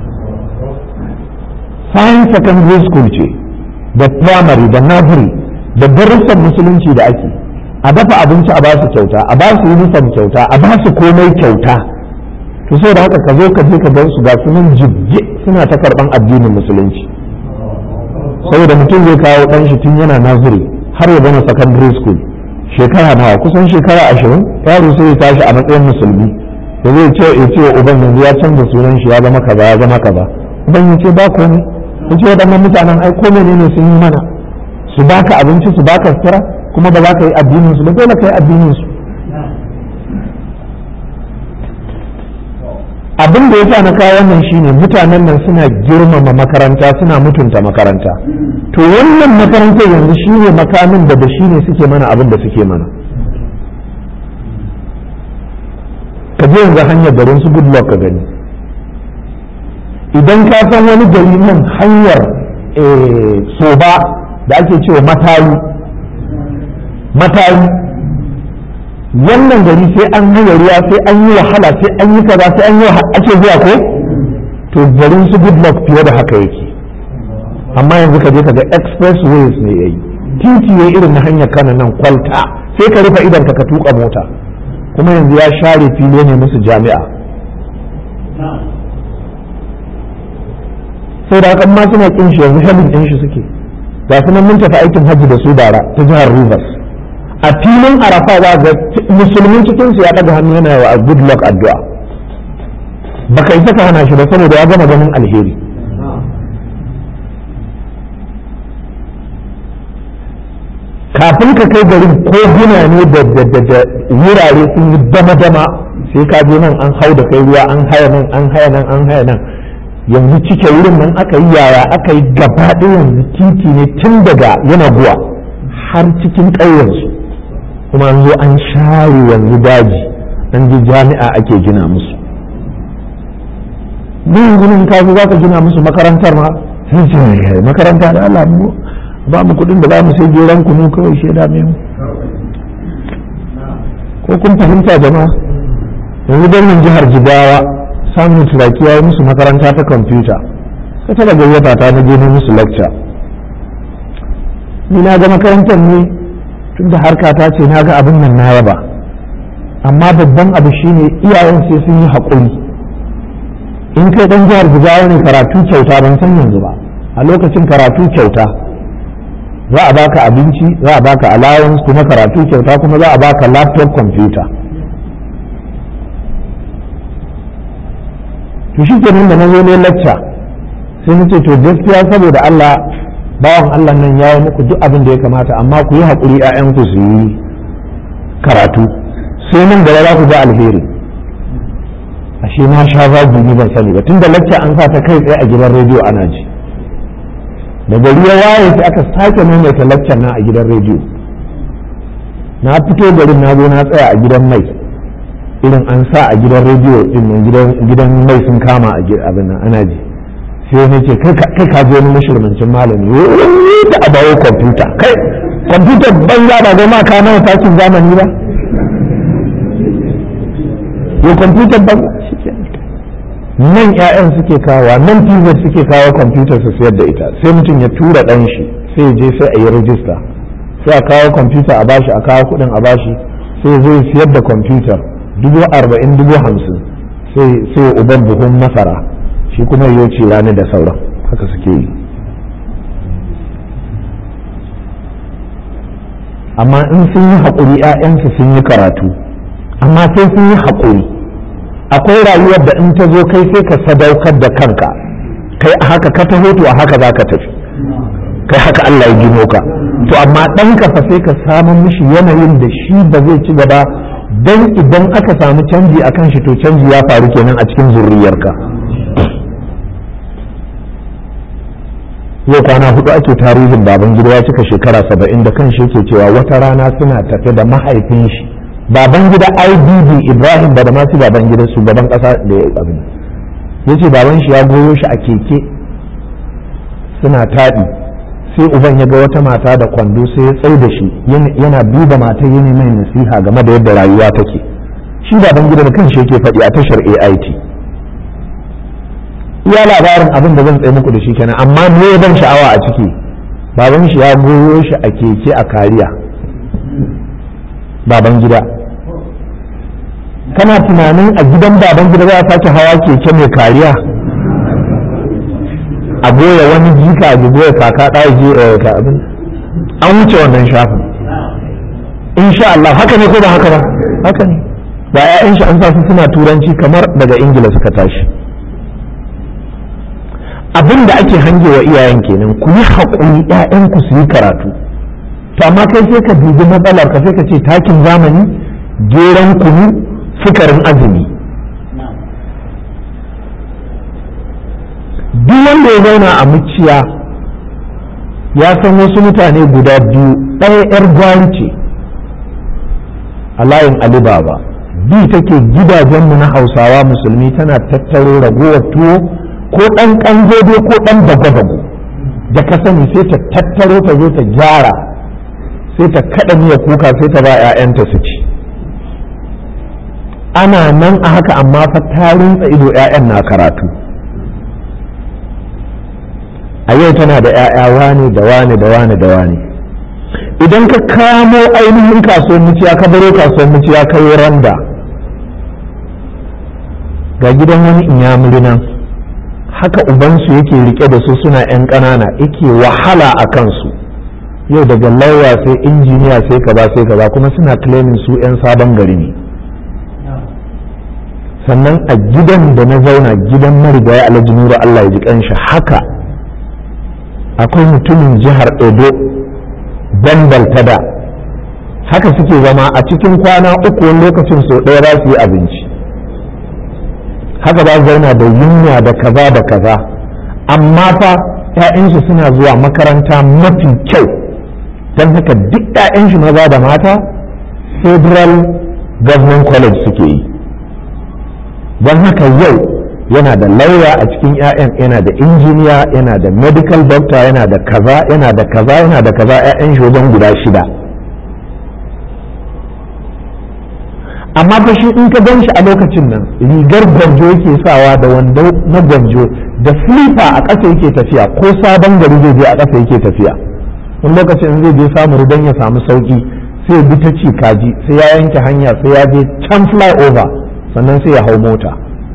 science secondary school ce da primary da nursery da darussan musulunci da ake a dafa abinci a ba su kyauta a ba su uniform kyauta a ba su komai kyauta to sai da haka ka zo ka je ka gan su ga sunan jibge suna ta karban addinin musulunci saboda mutum zai kawo dan shi tun yana naziri har ya zama secondary school shekara nawa kusan shekara ashirin yaro sai ya tashi a matsayin musulmi da zai ce ya ce uban yanzu ya canza sunan shi ya zama kaza ya zama kaza uban ya ce ba komai ya ce waɗannan mutanen ai ko ne sun yi mana su baka abinci su baka sutura kuma ba za ka yi addinin su ba dole ka yi addinin su abin da yasa na kawo wannan shine mutanen nan suna girmama makaranta suna mutunta makaranta to wannan makarantar yanzu shine makamin da da shine suke mana abin da suke mana ka je yanzu hanyar garin su goodluck ka gani idan ka san wani gari nan hanyar soba da ake cewa matayi matayi wannan gari sai an yi ruwa sai an yi wahala sai an yi kaza sai an yi ake zuwa ko to garin su goodluck fiye da haka yake amma yanzu ka je ka ga expressways ne yayi titi ya irin na hanyar kana nan kwalta sai ka rufe idan ka ka tuka mota kuma yanzu ya share fili ne musu jami'a sai da haka ma suna kin shi yanzu helin din shi suke ga su nan mun tafi aikin hajji da su bara ta jihar rivers a filin arafa za ga musulmin cikin su ya daga hannu yana wa good luck addu'a baka isa ka hana shi ba saboda ya gama ganin alheri kafin ka kai garin ko gina ne da wurare sun yi dama-dama sai ka je nan an hau da kai ruwa an haya nan an haya nan an haya nan yanzu cike wurin nan aka yi yaya aka yi gaba yanzu titi ne tun daga yana guwa har cikin ƙauyensu kuma an zo an share yanzu daji an ji jami'a ake gina musu ni yanzu nan ka zo za ka gina musu makarantar ma sai ce makaranta da Allah mu ba mu kuɗin da za mu sai geran kunu kawai shaida mai mu ko kun fahimta jama'a yanzu gwamnan jihar jigawa samun turaki ya yi musu makaranta ta kwamfuta ka taba gayyata ta na je musu lecture ni na ga makarantar ne tun da harka ta ce na ga abin nan na yaba amma babban abu shine iyayen sai sun yi haƙuri in kai dan jihar jigawa ne karatu kyauta ban san yanzu ba a lokacin karatu kyauta za a baka abinci za a baka allowance kuma karatu kyauta kuma za a baka laptop computer to shi kenan da na zo ne lacca sai na ce to gaskiya saboda Allah bawan Allah nan ya yi muku duk abin da ya kamata amma ku yi haƙuri ‘ya'yanku su yi karatu sai nan gaba za ku ga alheri ashe na sha zagi ni ban sani ba tunda lacca an sa ta kai tsaye a gidan rediyo ana ji da gari ya waye sai aka sake maimaita laccar na a gidan rediyo na fito garin na zo na tsaya a gidan mai irin an sa a gidan rediyo din gidan mai sun kama a abin nan ana ji sai ne ce kai ka je wani mashirmancin malami da a bawo kwamfuta kai kwamfuta banza ba goma ka nawa takin zamani ba yau kwamfuta banza nan 'ya'yan suke kawo nan pz suke kawo kwamfutar su sayar da ita sai mutum ya tura ɗan shi sai je sai a yi rajista sai a kawo kwamfuta a bashi a kawo kuɗin a bashi sai zai siyar da kwamfutar dubu arba'in dubu hamsin sai uban buhun masara shi kuma yau ce rani da sauran haka suke yi amma in sun yi haƙuri 'ya'yansu sun yi karatu amma sai sun yi haƙuri akwai rayuwar da in ta zo kai sai ka sadaukar da kanka kai a haka ka taho to a haka za ka tafi kai haka Allah ya gino ka to amma ɗanka fa sai ka samu mishi yanayin da shi ba zai ci gaba don idan aka samu canji a kan shi to canji ya faru kenan a cikin zurriyarka yau kwana hudu ake tarihin baban gida ya cika shekara saba'in da kan shi yake cewa wata rana suna tafe da mahaifin shi baban gida ibb ibrahim da masu baban gida shugaban kasa da ya abin ya ce baban shi ya goyo shi a keke suna taɗi sai uban ya ga wata mata da kwando sai ya tsaye da shi yana duba mata yi mai nasiha game da yadda rayuwa take shi baban gida da kanshi yake faɗi a tashar AIT iya labarin abin da zan tsaye muku da shi kenan amma me ban sha'awa a ciki baban shi ya goyo shi a keke a kariya baban gida kana tunanin a gidan baban gida za a sake hawa keke mai kariya a goya wani jika a goya kaka ɗaya je ka abin an wuce wannan shafin insha Allah haka ne ko ba haka ba haka ne ba ƴaƴan shi an sa su suna turanci kamar daga ingila suka tashi abin da ake hange wa iyayen kenan ku yi haƙuri ƴaƴanku su yi karatu to amma kai sai ka dubi matsalar ka sai ka ce takin zamani geran kunu sukarin azumi duk wanda ya zauna a muciya ya san wasu mutane guda biyu ɗaya 'yar gwari ce a layin alibaba bi take gidajenmu na hausawa musulmi tana tattaro ragowar tuwo ko ɗan ƙanjodo ko ɗan bago-bago da ka sani sai ta tattaro ta zo ta gyara sai ta kaɗa miya kuka sai ta ba 'ya'yanta su ci ana nan a haka amma fa ta rinsa ido 'ya'yan na karatu a yau tana da 'ya'ya wane da wane da wane da wane idan ka kamo ainihin kasuwar muciya ka baro kasuwar muciya ka yi randa ga gidan wani inyamuri nan haka ubansu yake rike da su suna 'yan ƙanana yake wahala a kansu yau daga lauya sai injiniya sai ka ba sai ka ba kuma suna claiming su 'yan sabon gari ne sannan a gidan da na zauna gidan marigaya alhaji nura allah ya ji kanshi haka akwai mutumin jihar edo dandal ta da haka suke zama a cikin kwana uku wani lokacin sau ɗaya za su yi abinci haka za su zauna da yunwa da kaza da kaza amma fa 'ya'yansu suna zuwa makaranta mafi kyau don haka duk 'ya'yansu maza da mata federal government college suke yi don haka yau yana da lauya a cikin 'ya'yan yana da injiniya yana da medical doctor yana da kaza yana da kaza yana da kaza 'ya'yan shi wajen guda shida amma fa shi in ka gan shi a lokacin nan rigar gwanjo yake sawa da wando na gwanjo da flipper a ƙasa yake tafiya ko sabon gari zai je a ƙasa yake tafiya wani lokacin zai je samu rudan ya samu sauki sai ya bi ta ci kaji sai ya yanke hanya sai ya je can fly over sannan sai ya hau mota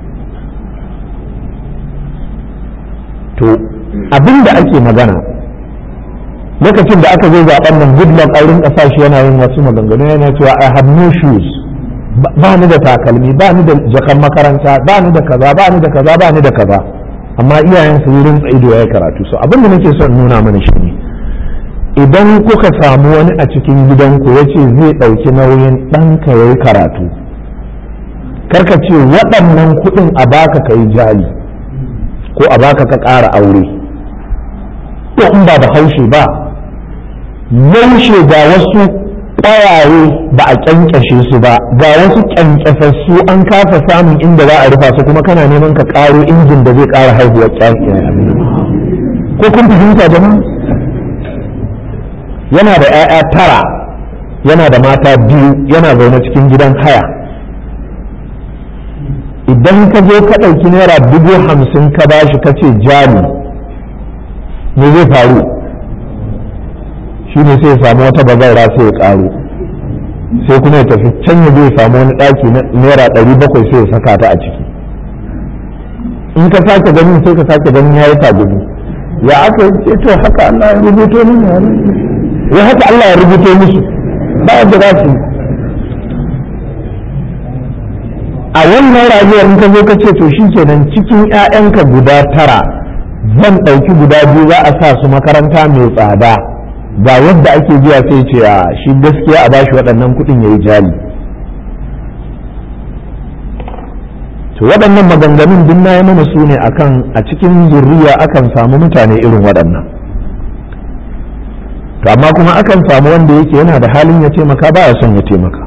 to abin da ake magana lokacin da aka zo zaben nan goodluck auren ƙasa shi yana yin wasu maganganu yana cewa i have no shoes ba ni da takalmi ba ni da jakan makaranta ba ni da kaza ba ni da kaza ba ni da kaza amma iyayen su wurin ido ya karatu so abin da nake son nuna mana shi ne idan kuka samu wani a cikin gidanku ya ce zai ɗauki nauyin ɗanka ya yi karatu karka ce waɗannan kuɗin a baka ka yi jali ko a baka ka ƙara aure ko in ba da haushe ba yaushe ga wasu ƙwayaye ba a ƙyanƙyashe su ba ga wasu ƙyanƙyasassu an kasa samun inda za a rufa su kuma kana neman ka ƙaro injin da zai ƙara haihuwar ko kun fahimta jama'a yana da 'ya'ya tara yana da mata biyu yana zaune cikin gidan haya idan ka zo ka ɗauki naira dubu hamsin ka bashi ka ce jali me zai faru shi ne sai ya samu wata bazaura sai ya ƙaro sai kuma ya tafi can ya zai samu wani ɗaki na naira ɗari bakwai sai ya saka ta a ciki in ka sake ganin sai ka sake ganin ya yi tagumi ya aka ce to haka Allah ya rubuto min ya ya haka Allah ya rubuto musu ba yadda za su a wannan rayuwar in ka zo ka ce to shikenan cikin 'ya'yanka guda tara zan ɗauki guda biyu za a sa su makaranta mai tsada ga yadda ake biya sai ce a shi gaskiya a bashi waɗannan kuɗin ya yi jali to waɗannan maganganun duk na yi mana su ne akan a cikin zurriya akan samu mutane irin waɗannan to amma kuma akan samu wanda yake yana da halin ya taimaka ba ya son ya taimaka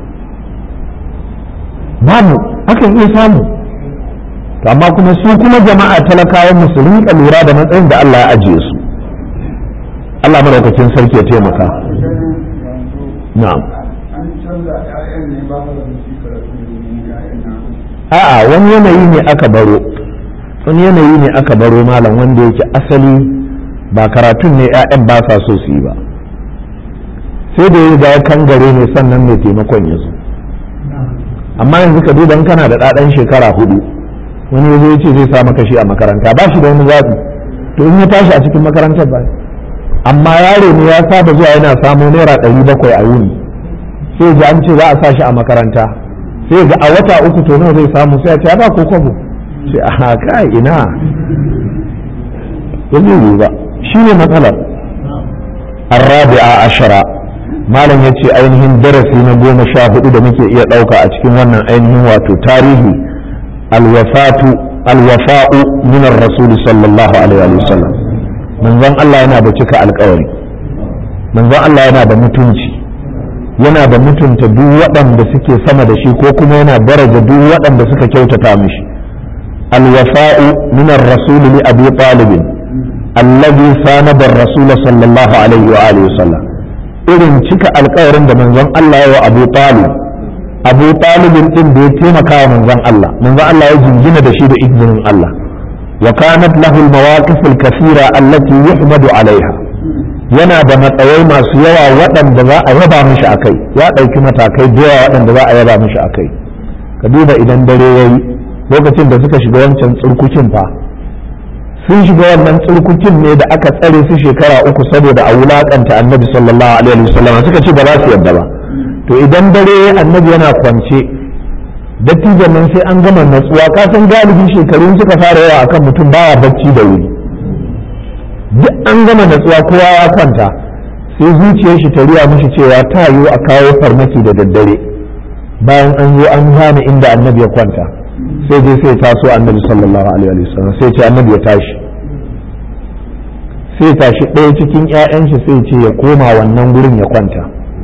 babu akan iya samu to amma kuma su kuma jama'a talakawan musu rinka lura da matsayin da Allah ya ajiye su Allah madaukakin sarki ya taimaka na'am an canza ƴaƴan ne ba su da su karatu ne ƴaƴan na a'a wani yanayi ne aka baro wani yanayi ne aka baro malam wanda yake asali ba karatun ne 'ya'yan ba sa so su yi ba sai da ya ga kangare ne sannan mai taimakon ya zo amma yanzu ka duba in kana da ɗaɗan shekara hudu wani ya zo ya ce zai sa maka shi a makaranta ba shi da wani zaɓi to in ya tashi a cikin makarantar ba amma yaro ne ya saba zuwa yana samo naira ɗari bakwai a wuni sai ji an ce za a sa shi a makaranta sai ga a wata uku to nawa zai samu sai a ce ba ko kwabo sai a haka ina yanzu yi ba shi ne matsalar arrabi'a ashara malam ya ce ainihin darasi na goma sha hudu da muke iya ɗauka a cikin wannan ainihin wato tarihi alwafatu alwafa'u min rasuli sallallahu alaihi wa sallam manzon Allah yana da cika alkawari manzon Allah yana da mutunci yana da mutunta duk waɗanda suke sama da shi ko kuma yana daraja duk waɗanda suka kyautata mishi alwafa'u min ar-rasul li abi talib alladhi sanada ar-rasul sallallahu alaihi wa alihi wasallam irin cika alƙawarin da manzon Allah ya wa Abu Talib Abu Talib din da ya taimaka wa manzon Allah manzon Allah ya jingina da shi da izinin Allah wa kanat lahu al-mawaqif al-kathira allati yuhmadu alaiha yana da matsayai masu yawa waɗanda za a yaba mishi a kai ya ɗauki matakai da yawa waɗanda za a yaba mishi a kai ka duba idan dare ya yi lokacin da suka shiga wancan tsurkukin fa sun shiga wannan tsurkukin ne da aka tsare su shekara uku saboda a wulaƙanta annabi sallallahu alaihi wasallam suka ce ba za su yadda ba to idan dare annabi yana kwance dattijan nan sai an gama natsuwa ka san galibi shekarun suka fara yawa akan mutum baya bacci da wuri duk an gama natsuwa kowa ya kwanta sai zuciyar shi ta riya mishi cewa ta yiwu a kawo farmaki da daddare bayan an zo an gane inda annabi ya kwanta sai dai sai taso annabi sallallahu alaihi wa sallam sai ce annabi ya tashi sai tashi ɗaya cikin 'ya'yan shi sai ce ya koma wannan gurin ya kwanta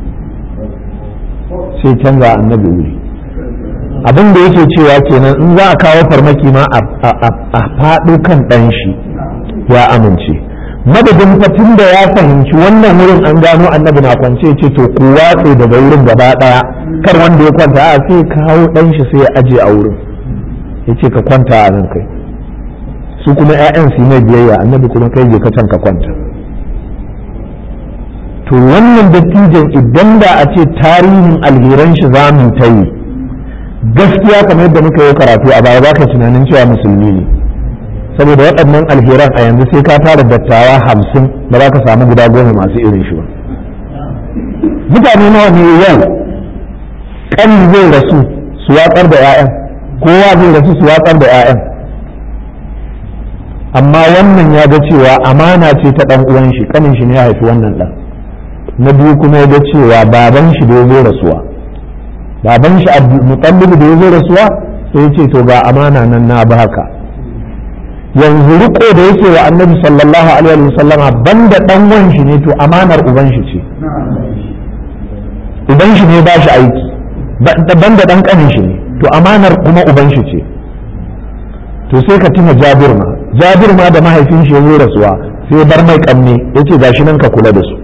sai canza annabi wuri abin da yake cewa kenan in za a kawo farmaki ma a faɗo kan ɗan shi ya amince madadin fatin da ya fahimci wannan wurin an gano annabi na kwance ce to ku watse daga wurin gaba ɗaya kar wanda ya kwanta a sai kawo ɗan shi sai ya aje a wurin ya ce ka kwanta a nan kai su kuma 'ya'yan su mai biyayya annabi kuma kai je ka can ka kwanta to wannan dattijan idan da a ce tarihin alheran shi za mu ta yi gaskiya kamar yadda muka yi karatu a baya baka tunanin cewa musulmi ne saboda waɗannan alheran a yanzu sai ka tara dattawa hamsin ba za ka samu guda goma masu irin shi ba mutane nawa ne yau kan zai rasu su watsar da 'ya'yan kowa zai rasu su watsar da 'ya'yan amma wannan ya ga cewa amana ce ta ɗan uwan shi kanin shi ne ya haifi wannan ɗan na biyu kuma ya ga cewa baban shi da ya zo rasuwa baban shi mutallib da ya zo rasuwa sai ya ce to ga amana nan na baka yanzu riko da yake wa annabi sallallahu alaihi wa sallama banda dan wan shi ne to amanar uban shi ce uban shi ne ba shi aiki banda dan kanin shi ne to amanar kuma uban shi ce to sai ka tuna jabir ma jabir ma da mahaifin shi ya zo rasuwa sai bar mai kanne yace gashi nan ka kula da su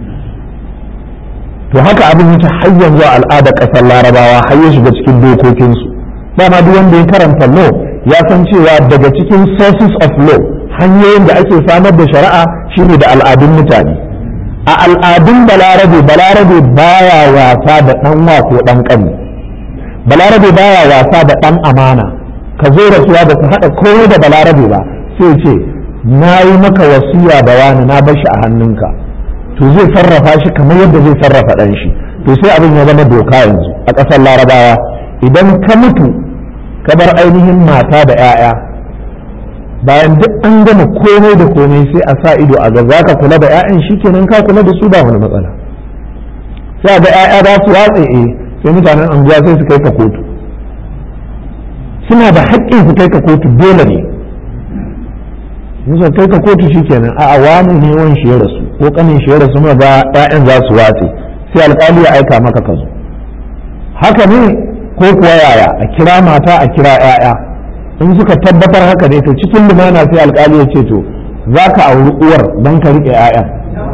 to haka abin yake har yanzu a al'ada ƙasar larabawa har ya shiga cikin dokokinsu dama duk wanda ya karanta law ya san cewa daga cikin sources of law hanyoyin da ake samar da shari'a shine da al'adun mutane a al'adun balarabe balarabe baya wasa da dan wa ko dan kani balarabe baya wasa da dan amana ka zo rasuwa da ku haɗa komai da balarabe ba sai ce na yi maka wasiya da wani na bar shi a hannunka to zai sarrafa shi kamar yadda zai sarrafa ɗan shi to sai abin ya zama doka yanzu a ƙasar larabawa idan ka mutu ka bar ainihin mata da 'ya'ya bayan duk an gama komai da komai sai a sa ido a ga za ka kula da 'ya'yan shi kenan ka kula da su ba wani matsala sai a ga 'ya'ya za su watse eh sai mutanen anguwa sai su kai ka kotu suna da haƙƙin su kai ka kotu dole ne musa kai ka kotu shikenan a wani ne wan shi ya rasu ko kanin shi ya rasu ma ga ƴaƴan za su wace sai alƙali ya aika maka ka zo haka ne ko kuwa yaya a kira mata a kira ƴaƴa in suka tabbatar haka ne to cikin lumana sai alƙali ya ce to za ka auri uwar don ka riƙe ƴaƴan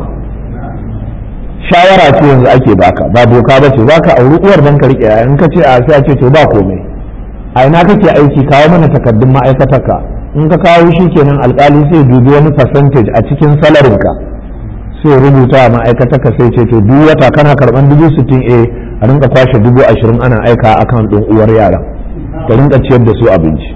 shawara ce yanzu ake baka ba doka ba ce za ka auri uwar don ka riƙe ƴaƴan in ka ce a sai a ce to ba komai a ina kake aiki kawo mana takardun ma'aikatarka in ka kawo shi kenan alkali sai dubi wani percentage a cikin salarinka sai rubuta a ma'aikatarka sai ce to duk wata kana karban dubu sittin a a rinka kwashe dubu ashirin ana aika akan ɗin uwar yaran ka rinka ciyar da su abinci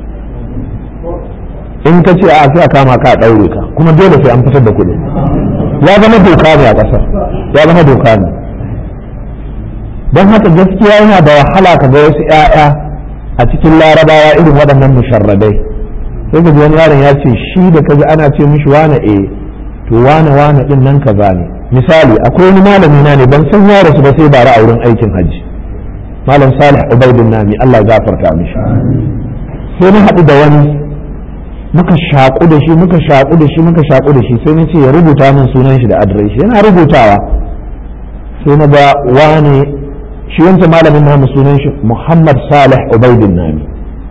in ka ce a sai a kama ka a ɗaure ka kuma dole sai an fitar da kuɗi ya zama doka ne a ƙasar ya zama doka ne don haka gaskiya yana da wahala ka ga wasu 'ya'ya a cikin larabawa irin waɗannan musharradai sai ka ji wani yaron ya ce shi da kaji ana ce mishi wane eh to wane wane din nan kaza ne misali akwai wani malami na ne ban san ya rasu ba sai bara a wurin aikin hajji malam salih ubaidin nami Allah ya gafarta mishi sai na haɗu da wani muka shaƙu da shi muka shaƙu da shi muka shaƙu da shi sai na ce ya rubuta min sunan shi da adireshi yana rubutawa sai na ga wane shi wancan malamin namu sunan shi Muhammad Salih Ubaidin Nami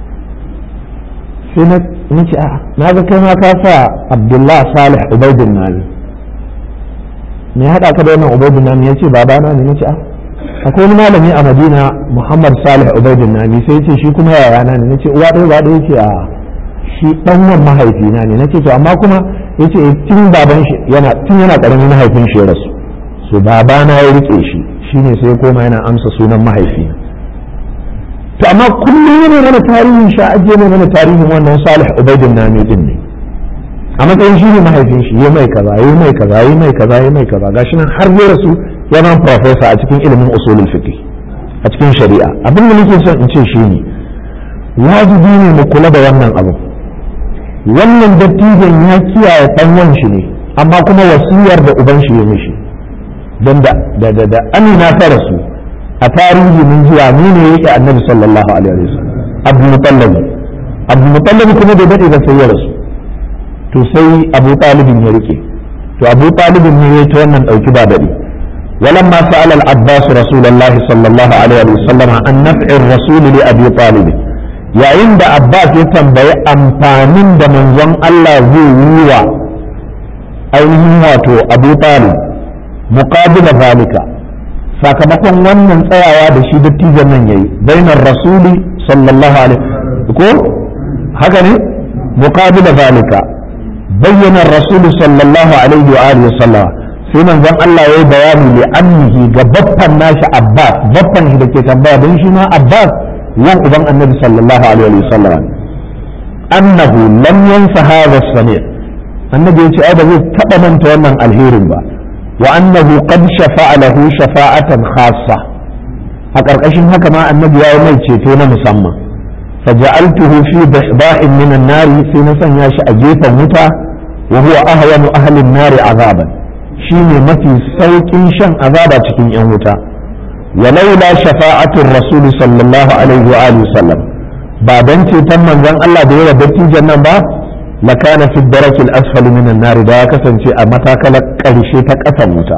sai na ce a na ga kai ma ka sa Abdullah Salih Ubaidin Nami me haɗa ka da wannan Ubaidin Nami yace baba na ne nace a akwai wani malami a Madina Muhammad Salih Ubaidin Nami sai yace shi kuma yaya na ne nace uwa ɗaya ba ɗaya yace a shi dan wan mahaifina ne nace to amma kuma yace tun baban shi yana tun yana karamin mahaifin shi ya rasu so babana ya rike shi shine sai koma yana amsa sunan mahaifi to amma kullum yana mana tarihin sha ajiye ne mana tarihin wannan salih ubaidin nami din ne a matsayin shi ne mahaifin shi ya mai kaza ya mai kaza ya mai kaza ya mai kaza gashi nan har ya rasu ya zama professor a cikin ilimin usulul fiqh a cikin shari'a abin da nake son in ce shi ne wajibi ne mu kula da wannan abu wannan dattijan ya kiyaye ɗanyen shi ne amma kuma wasiyar da uban shi ya mishi don da da da amina ta rasu a tarihi mun ji ne ne yake annabi sallallahu alaihi wasallam abdul mutallab abdul mutallab kuma da dade da sai ya rasu to sai abu talibin ya rike to abu talibin ne ya ta wannan dauki ba dade ولما سأل العباس رسول الله صلى الله عليه وسلم عن نفع الرسول لأبي طالب yayin da Abbas ya tambayi amfanin da manzon Allah zai yi wa ainihin wato Abu Talib muqabila zalika sakamakon wannan tsayawa da shi dattijan nan yayi bainar rasuli sallallahu alaihi ko haka ne muqabila zalika bayyana rasulu sallallahu alaihi wa alihi sallam sai manzon Allah yayi bayani li annihi ga baffan nashi Abbas baffan shi da ke tambaya don shi ma Abbas yan uban annabi sallallahu alaihi wa sallam annahu lam yansa hadha as-sami' annabi yace ai ba zai taba manta wannan alherin ba wa annahu qad shafa'a lahu shafa'atan khassa a karkashin haka ma annabi ya mai ceto na musamman faja'altuhu fi bihba'in min an-nar sai na sanya shi a gefen wuta wa huwa ahwanu ahli an-nar azaban shine mafi saukin shan azaba cikin yan wuta ولولا شفاعة الرسول صلى الله عليه وآله وسلم بعدين تم من ذن الله دير بتي جنة با لكان في الدرك الأسفل من النار دا كسن شيء أمتا كلك كرشي تكأثم متا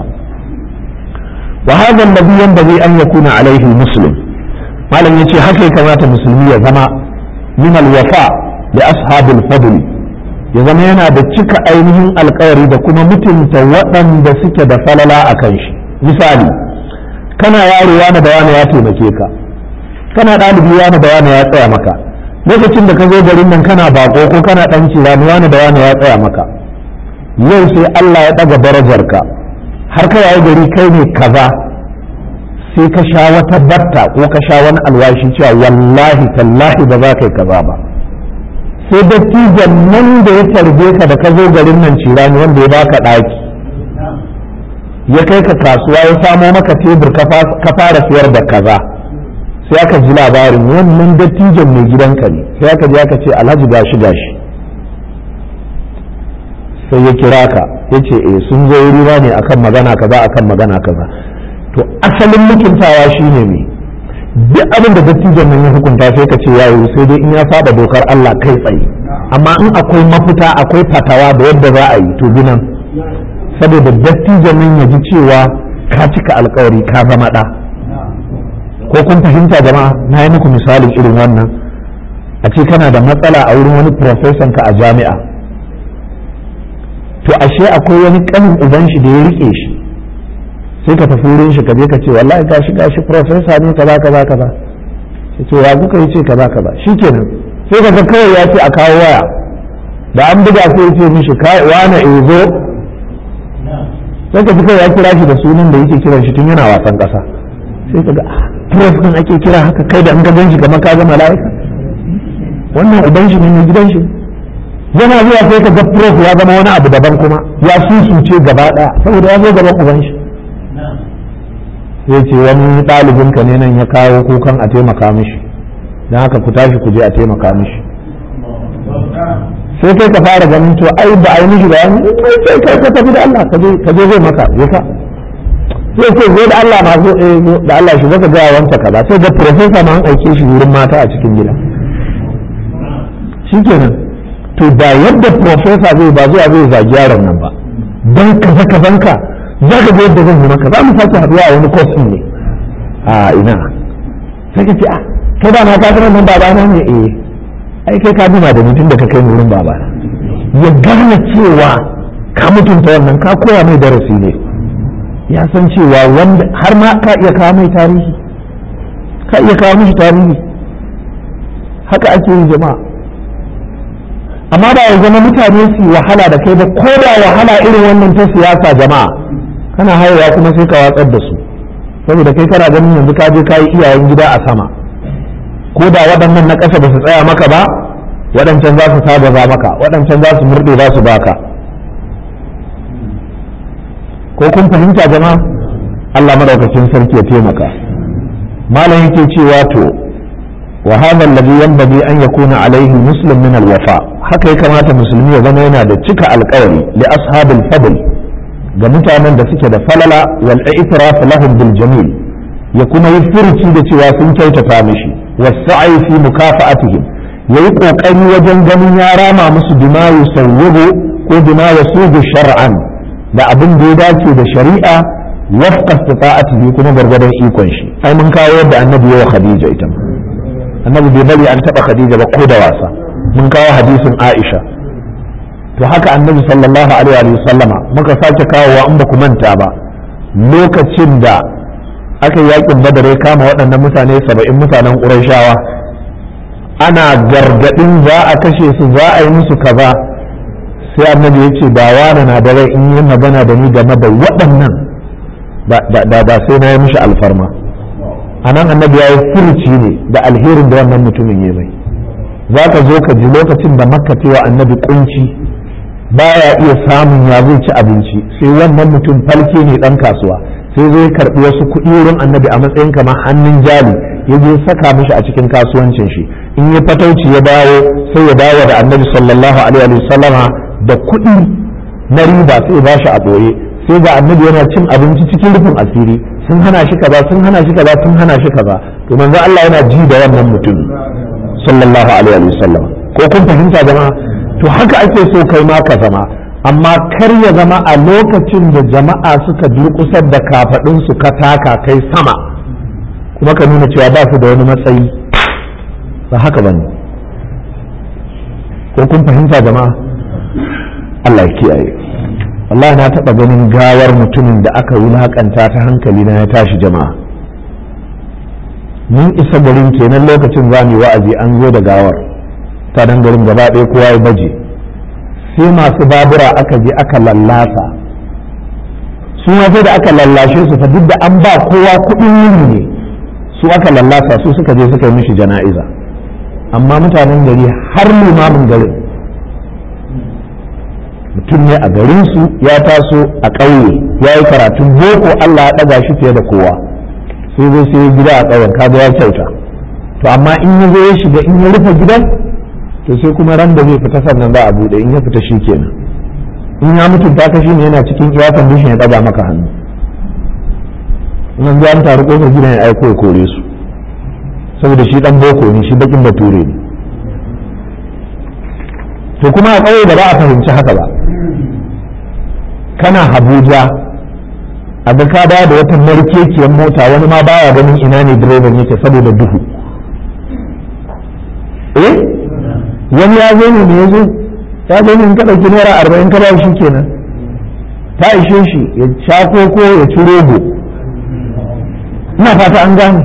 وهذا الذي ينبغي أن يكون عليه المسلم ما لم يتي حكي كما مسلمية زما من الوفاء لأصحاب الفضل ya zama yana da cika ainihin alkawari da kuma mutunta waɗanda suke da falala a kan shi misali kana yaro wani da wani ya taimake ka kana ɗalibi wani da wani ya tsaya maka lokacin da ka zo garin nan kana bako ko kana ɗan cirani wani da wani ya tsaya maka yau sai Allah ya ɗaga darajarka har ka yayi gari kai ne kaza sai ka sha wata batta ko ka sha wani alwashi cewa wallahi tallahi ba za ka yi kaza ba sai dattijan nan da ya tarbe ka da ka zo garin nan cirani wanda ya baka ɗaki ya kai ka kasuwa ya samo maka tebur ka fara siyar da kaza sai aka ji labarin wannan dattijan mai gidanka ne sai aka ji aka ce alhaji gashi gashi sai ya kira ka ya ce eh sun zo wuri ne akan magana kaza akan magana kaza to asalin mutuntawa shine me duk abin da dattijan nan ya hukunta sai ka ce ya yi sai dai in ya saba dokar Allah kai tsaye amma in akwai mafita akwai fatawa da yadda za a yi to binan saboda dattijan nan ya ji cewa ka cika alkawari ka zama ɗa ko kun fahimta jama'a na yi muku misalin irin wannan a ce kana da matsala a wurin wani profesan ka a jami'a to ashe akwai wani kanin uban shi da ya rike shi sai ka tafi wurin shi ka je ka ce wallahi gashi gashi profesa ne kaza kaza kaza ce ya kuka yi ce kaza kaza shikenan sai ka ga kawai ya ce a kawo waya da an buga sai ya ce mishi wane ezo sai ka kawai ya kira shi da sunan da yake kiran shi tun yana wasan kasa sai ka ga prof din ake kira haka kai da an ga ganshi kamar ka ga mala'ika wannan uban shi ne mai gidan shi yana zuwa sai ka ga prof ya zama wani abu daban kuma ya susuce gaba daya saboda ya zo gaban uban shi sai ce wani ɗalibin ka ne nan ya kawo kukan a taimaka mishi don haka ku tashi ku je a taimaka mishi sai kai ka fara ganin to ai ba a yi mishi bayani sai kai ka tafi da Allah ka je ka je zai maka ya ka sai ce zo da Allah ma zo eh da Allah shi zaka ga wanta kaza sai da professor ma an aike shi wurin mata a cikin gida shikenan to da yadda professor zai ba zuwa zai zagi yaron nan ba dan kaza kazanka za ka ga yadda zan yi maka za mu sake haduwa a wani course ne a ina sai ka ce a kai ba na ka ga nan babana ne eh ai kai ka duma da mutum da ka kai wurin baba ya gane cewa ka mutunta wannan ka koya mai darasi ne ya san cewa wanda har ma ka iya kawo mai tarihi ka iya kawo mishi tarihi haka ake yi jama'a amma ba ya zama mutane su wahala da kai ba ko da wahala irin wannan ta siyasa jama'a kana haihuwa kuma sai ka watsar da su saboda kai kana ganin yanzu ka je ka yi iyayen gida a sama ko da waɗannan na ƙasa ba su tsaya maka ba waɗancan za su saba maka waɗancan za su murɗe za su baka ko kun fahimta jama'a Allah madaukakin sarki ya taimaka malam yake cewa to wa hadha alladhi yanbaghi an yakuna alayhi muslim min alwafa haka ya kamata musulmi ya zama yana da cika alƙawari li ashabil fadl ga mutanen da suke da falala wal i'tiraf lahum bil jamil ya kuma yi furuci da cewa sun kyautata mishi wasa'i fi mukafa'atihim yayi kokari wajen ganin ya rama musu bima yusawwibu ko bima yasubu shar'an da abin da ya dace da shari'a wafqa istita'atihi kuma gargadan ikon shi ai mun kawo yadda annabi ya wa khadija ita annabi bai bari an taba khadija ba ko da wasa mun kawo hadisin aisha to haka annabi sallallahu alaihi wa sallama muka sake kawowa in ba ku manta ba lokacin da aka yi yakin badar ya kama waɗannan mutane saba'in mutanen ƙurashawa ana gargaɗin za a kashe su za a yi musu kaza sai annabi ya ce ba wani na da rai in yi magana da ni game da waɗannan da ba sai na yi mishi alfarma a nan annabi ya yi furuci ne da alherin da wannan mutumin ya mai za ka zo ka ji lokacin da makka wa annabi kunci baya iya samun ya zai ci abinci sai wannan mutum falke ne dan kasuwa sai zai karbi wasu kuɗi wurin annabi a matsayin kamar hannun jali ya je saka mishi a cikin kasuwancin shi in ya fatauci ya dawo sai ya dawo da annabi sallallahu alaihi wasallama da kuɗi na riba sai ba shi a ɓoye sai ga annabi yana cin abinci cikin rufin asiri sun hana shi kaza sun hana shi kaza sun hana shi kaza to manzo Allah yana ji da wannan mutum sallallahu alaihi wasallam ko kun fahimta jama'a to haka ake so kai ma ka zama amma kar ya zama a lokacin da jama'a suka durƙusar da kafaɗin su ka taka kai sama kuma ka nuna cewa ba su da wani matsayi ba haka bane ko kun fahimta jama'a Allah ya kiyaye Allah na taɓa ganin gawar mutumin da aka wulaƙanta ta hankali na ya tashi jama'a mun isa garin kenan lokacin za mu wa'azi an zo da gawar ta dan garin gaba ɗaya kowa ya baje sai masu babura aka je aka lallasa su ma sai da aka lallashe su fa duk da an ba kowa kuɗin yini ne su aka lallasa su suka je suka yi mishi jana'iza amma mutanen gari har limamin garin mutum ne a garinsu ya taso a ƙauye ya yi karatun boko Allah ya ɗaga shi fiye da kowa sai zai sai gida a ƙauyen kaga ya kyauta to amma in ya zo ya shiga in ya rufe gidan to sai kuma ran da zai fita sannan za a buɗe in ya fita shi kenan in ya mutunta ka shi ne yana cikin iya kondishin ya ɗaga maka hannu nan an taru ƙofar gidan ya aiko ya kore su saboda shi ɗan boko ne shi bakin bature ne to kuma a ƙauye da ba a fahimci haka ba kana Habuja a ga ka da wata markekiyar mota wani ma baya ganin ina ne direban yake saboda duhu eh wani ya zo ne me ya zo ya zo ne in ka ɗauki naira arba'in ka ba shi kenan ta ishe shi ya sha koko ya ci rogo ina fata an gane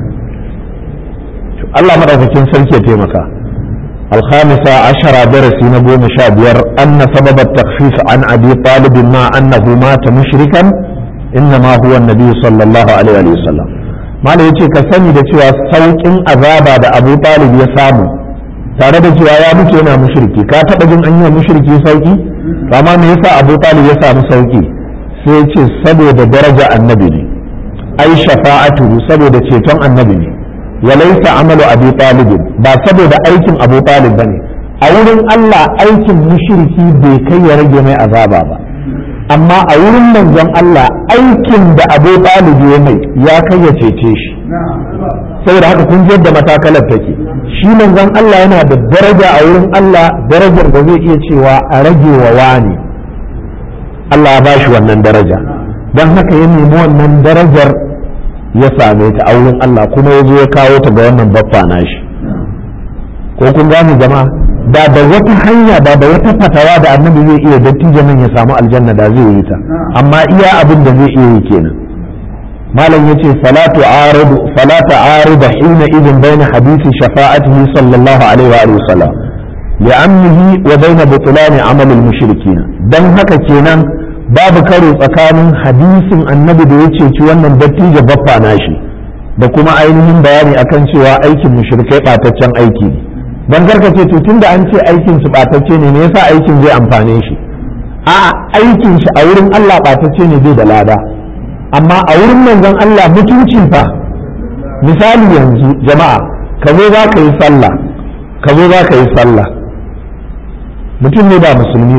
Allah maɗaukakin sarki ya taimaka الخامسة عشر درس نبوة مشابير أن سبب التخفيف عن أبي طالب ما أنه مات مشركا إنما هو النبي صلى الله عليه وسلم ما لا يتي كسني da cewa saukin azaba da Abu Talib ya samu tare da cewa ya mutu yana mushriki ka taba jin an yi mushriki sauki amma me yasa Abu Talib ya samu sauki sai ya ce saboda daraja annabi ne ai shafa'atu saboda ceton annabi ne وليس عمل أبي طالب ba saboda aikin Abu Talib bane a wurin Allah aikin mushriki bai kai ya rage mai azaba ba amma a wurin manzon Allah aikin da Abu Talib ya mai ya kai ya cece shi saboda haka kun ji yadda matakalar take shi manzon Allah yana da daraja a wurin Allah darajar da zai iya cewa a rage wa wani Allah ya bashi wannan daraja don haka ya nemi wannan darajar ya same ta a wurin Allah kuma ya zo ya kawo ta ga wannan baffa nashi ko kun gane jama'a da da wata hanya da da wata fatawa da annabi zai iya dattijo nan ya samu aljanna da zai yi ta amma iya abin da zai iya yi kenan malam yace salatu aridu salatu arida hina idin baina hadisi shafa'atihi sallallahu alaihi wa alihi wasallam li'amnihi wa baina butlan amal al-mushrikin dan haka kenan babu karo tsakanin hadisin annabi da ya ceci wannan dattijo baffa nashi da kuma ainihin bayani akan cewa aikin mushrikai bataccen aiki ne dan garka ce to tunda an ce aikin su batacce ne me yasa aikin zai amfane shi a aikin shi a wurin Allah batacce ne bai da lada amma a wurin manzon Allah mutunci fa misali yanzu jama'a ka zo za ka yi sallah ka zo za ka yi sallah mutum ne ba musulmi ba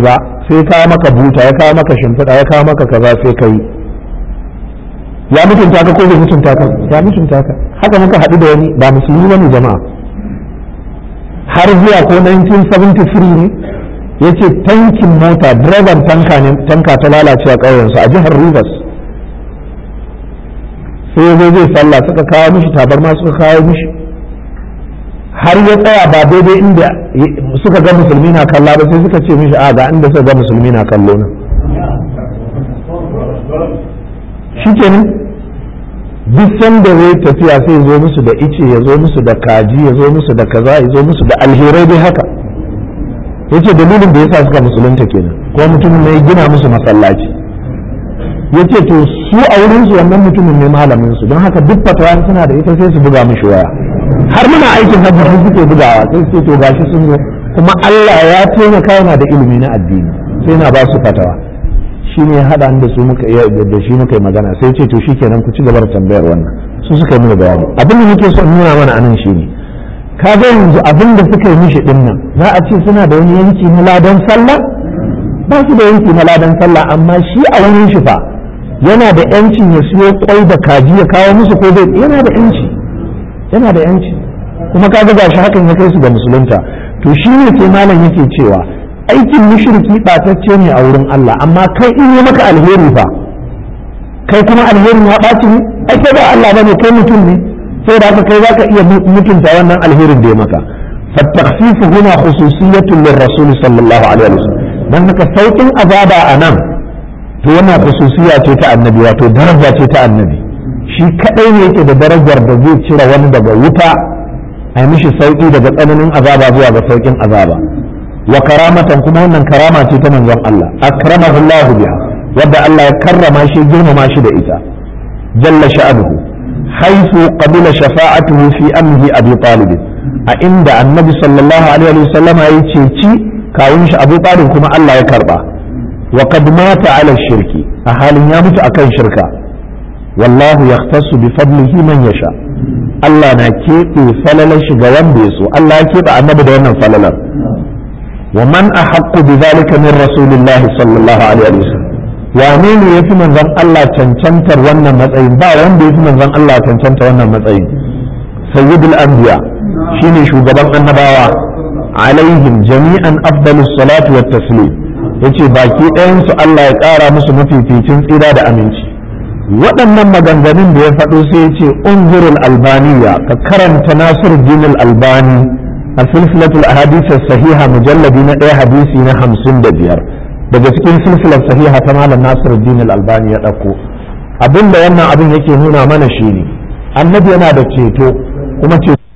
sai kawo maka buta ya kawo maka shimfiɗa ya kawo maka kaza sai ka yi ya mutunta ka ko bai mutunta ka ya mutunta ka haka muka haɗu da wani ba musulmi bane jama'a har zuwa ko 1973 ne ya ce tankin mota direban tanka ne tanka ta lalace a ƙauyensu a jihar rivers sai ya zo zai sallah suka kawo mishi tabarma suka kawo mishi har ya tsaya ba daidai inda suka ga musulmi na kalla ba sai suka ce mishi a ga inda suka ga musulmi na kallo nan shi kenan duk sanda zai tafiya sai zo musu da ice ya zo musu da kaji ya zo musu da kaza ya zo musu da alherai dai haka yace dalilin da yasa suka musulunta kenan ko mutumin ne ya gina musu masallaci yace to su a wurin su wannan mutumin ne malamin su don haka duk fatawa suna da ita sai su buga mishi waya har muna aikin hajji su suke bugawa sai su to gashi sun zo kuma Allah ya taimaka yana da ilimi na addini sai na ba su fatawa shi ne haɗa da su muka iya da shi muka yi magana sai ce to shikenan ku ci gaba da tambayar wannan su suka yi mana bayani abin da muke so nuna mana anan shine ka ga yanzu abin da suka yi mishi din nan za a ce suna da wani yanki na ladan sallah ba su da yanki na ladan sallah amma shi a wurin shi fa yana da yancin ya siyo kwai da kaji ya kawo musu ko bai yana da yanci yana da yanci kuma ka ga gashi hakan ya kai su ga musulunta to shi ne sai malam yake cewa aikin mushriki ɓatacce ne a wurin Allah amma kai in yi maka alheri fa kai kuma alherin ya ɓaci ne ai kai ba Allah bane kai mutum ne sai da haka kai zaka iya mutunta wannan alherin da ya maka فالتخفيف هنا خصوصية للرسول صلى الله عليه وسلم dan haka saukin azaba a nan to wannan khususiya ce ta annabi wato daraja ce ta annabi shi kadai ne yake da darajar da zai cire wani daga wuta a mishi sauki daga tsananin azaba zuwa ga saukin azaba wa karamatan kuma wannan karama ce ta manzon Allah akramahu Allah biha wadda Allah ya karrama shi girmama shi da ita jalla sha'anuhu haythu qabila shafa'atuhu fi amri abi talib a inda annabi sallallahu alaihi wa sallama ya ceci kawun shi abu talib kuma Allah ya karba wa qad mata ala shirki a halin ya mutu akan shirka wallahu yahtassu bi fadlihi man yasha Allah na keɓe falalar shi ga wanda ya so Allah ya keɓe annabi da wannan falalar ومن أحق بذلك من رسول الله صلى الله عليه وسلم wane ne ya fi manzon Allah cancantar wannan matsayin ba wanda ya fi manzon Allah cancanta wannan matsayin sayyidul anbiya shine shugaban annabawa alaihim jami'an afdalus salatu wat taslim yace baki ɗayan su Allah ya ƙara musu mafificin tsira da aminci waɗannan maganganun da ya faɗo sai ya ce unzurul albaniya ka karanta nasiruddin albani a silsilatul ahadith sahiha mujalladi na ɗaya hadisi na hamsin da biyar daga cikin silsilar sahiha ta malam nasiruddin albani ya ɗauko abin da wannan abin yake nuna mana shine annabi yana da ceto kuma ceto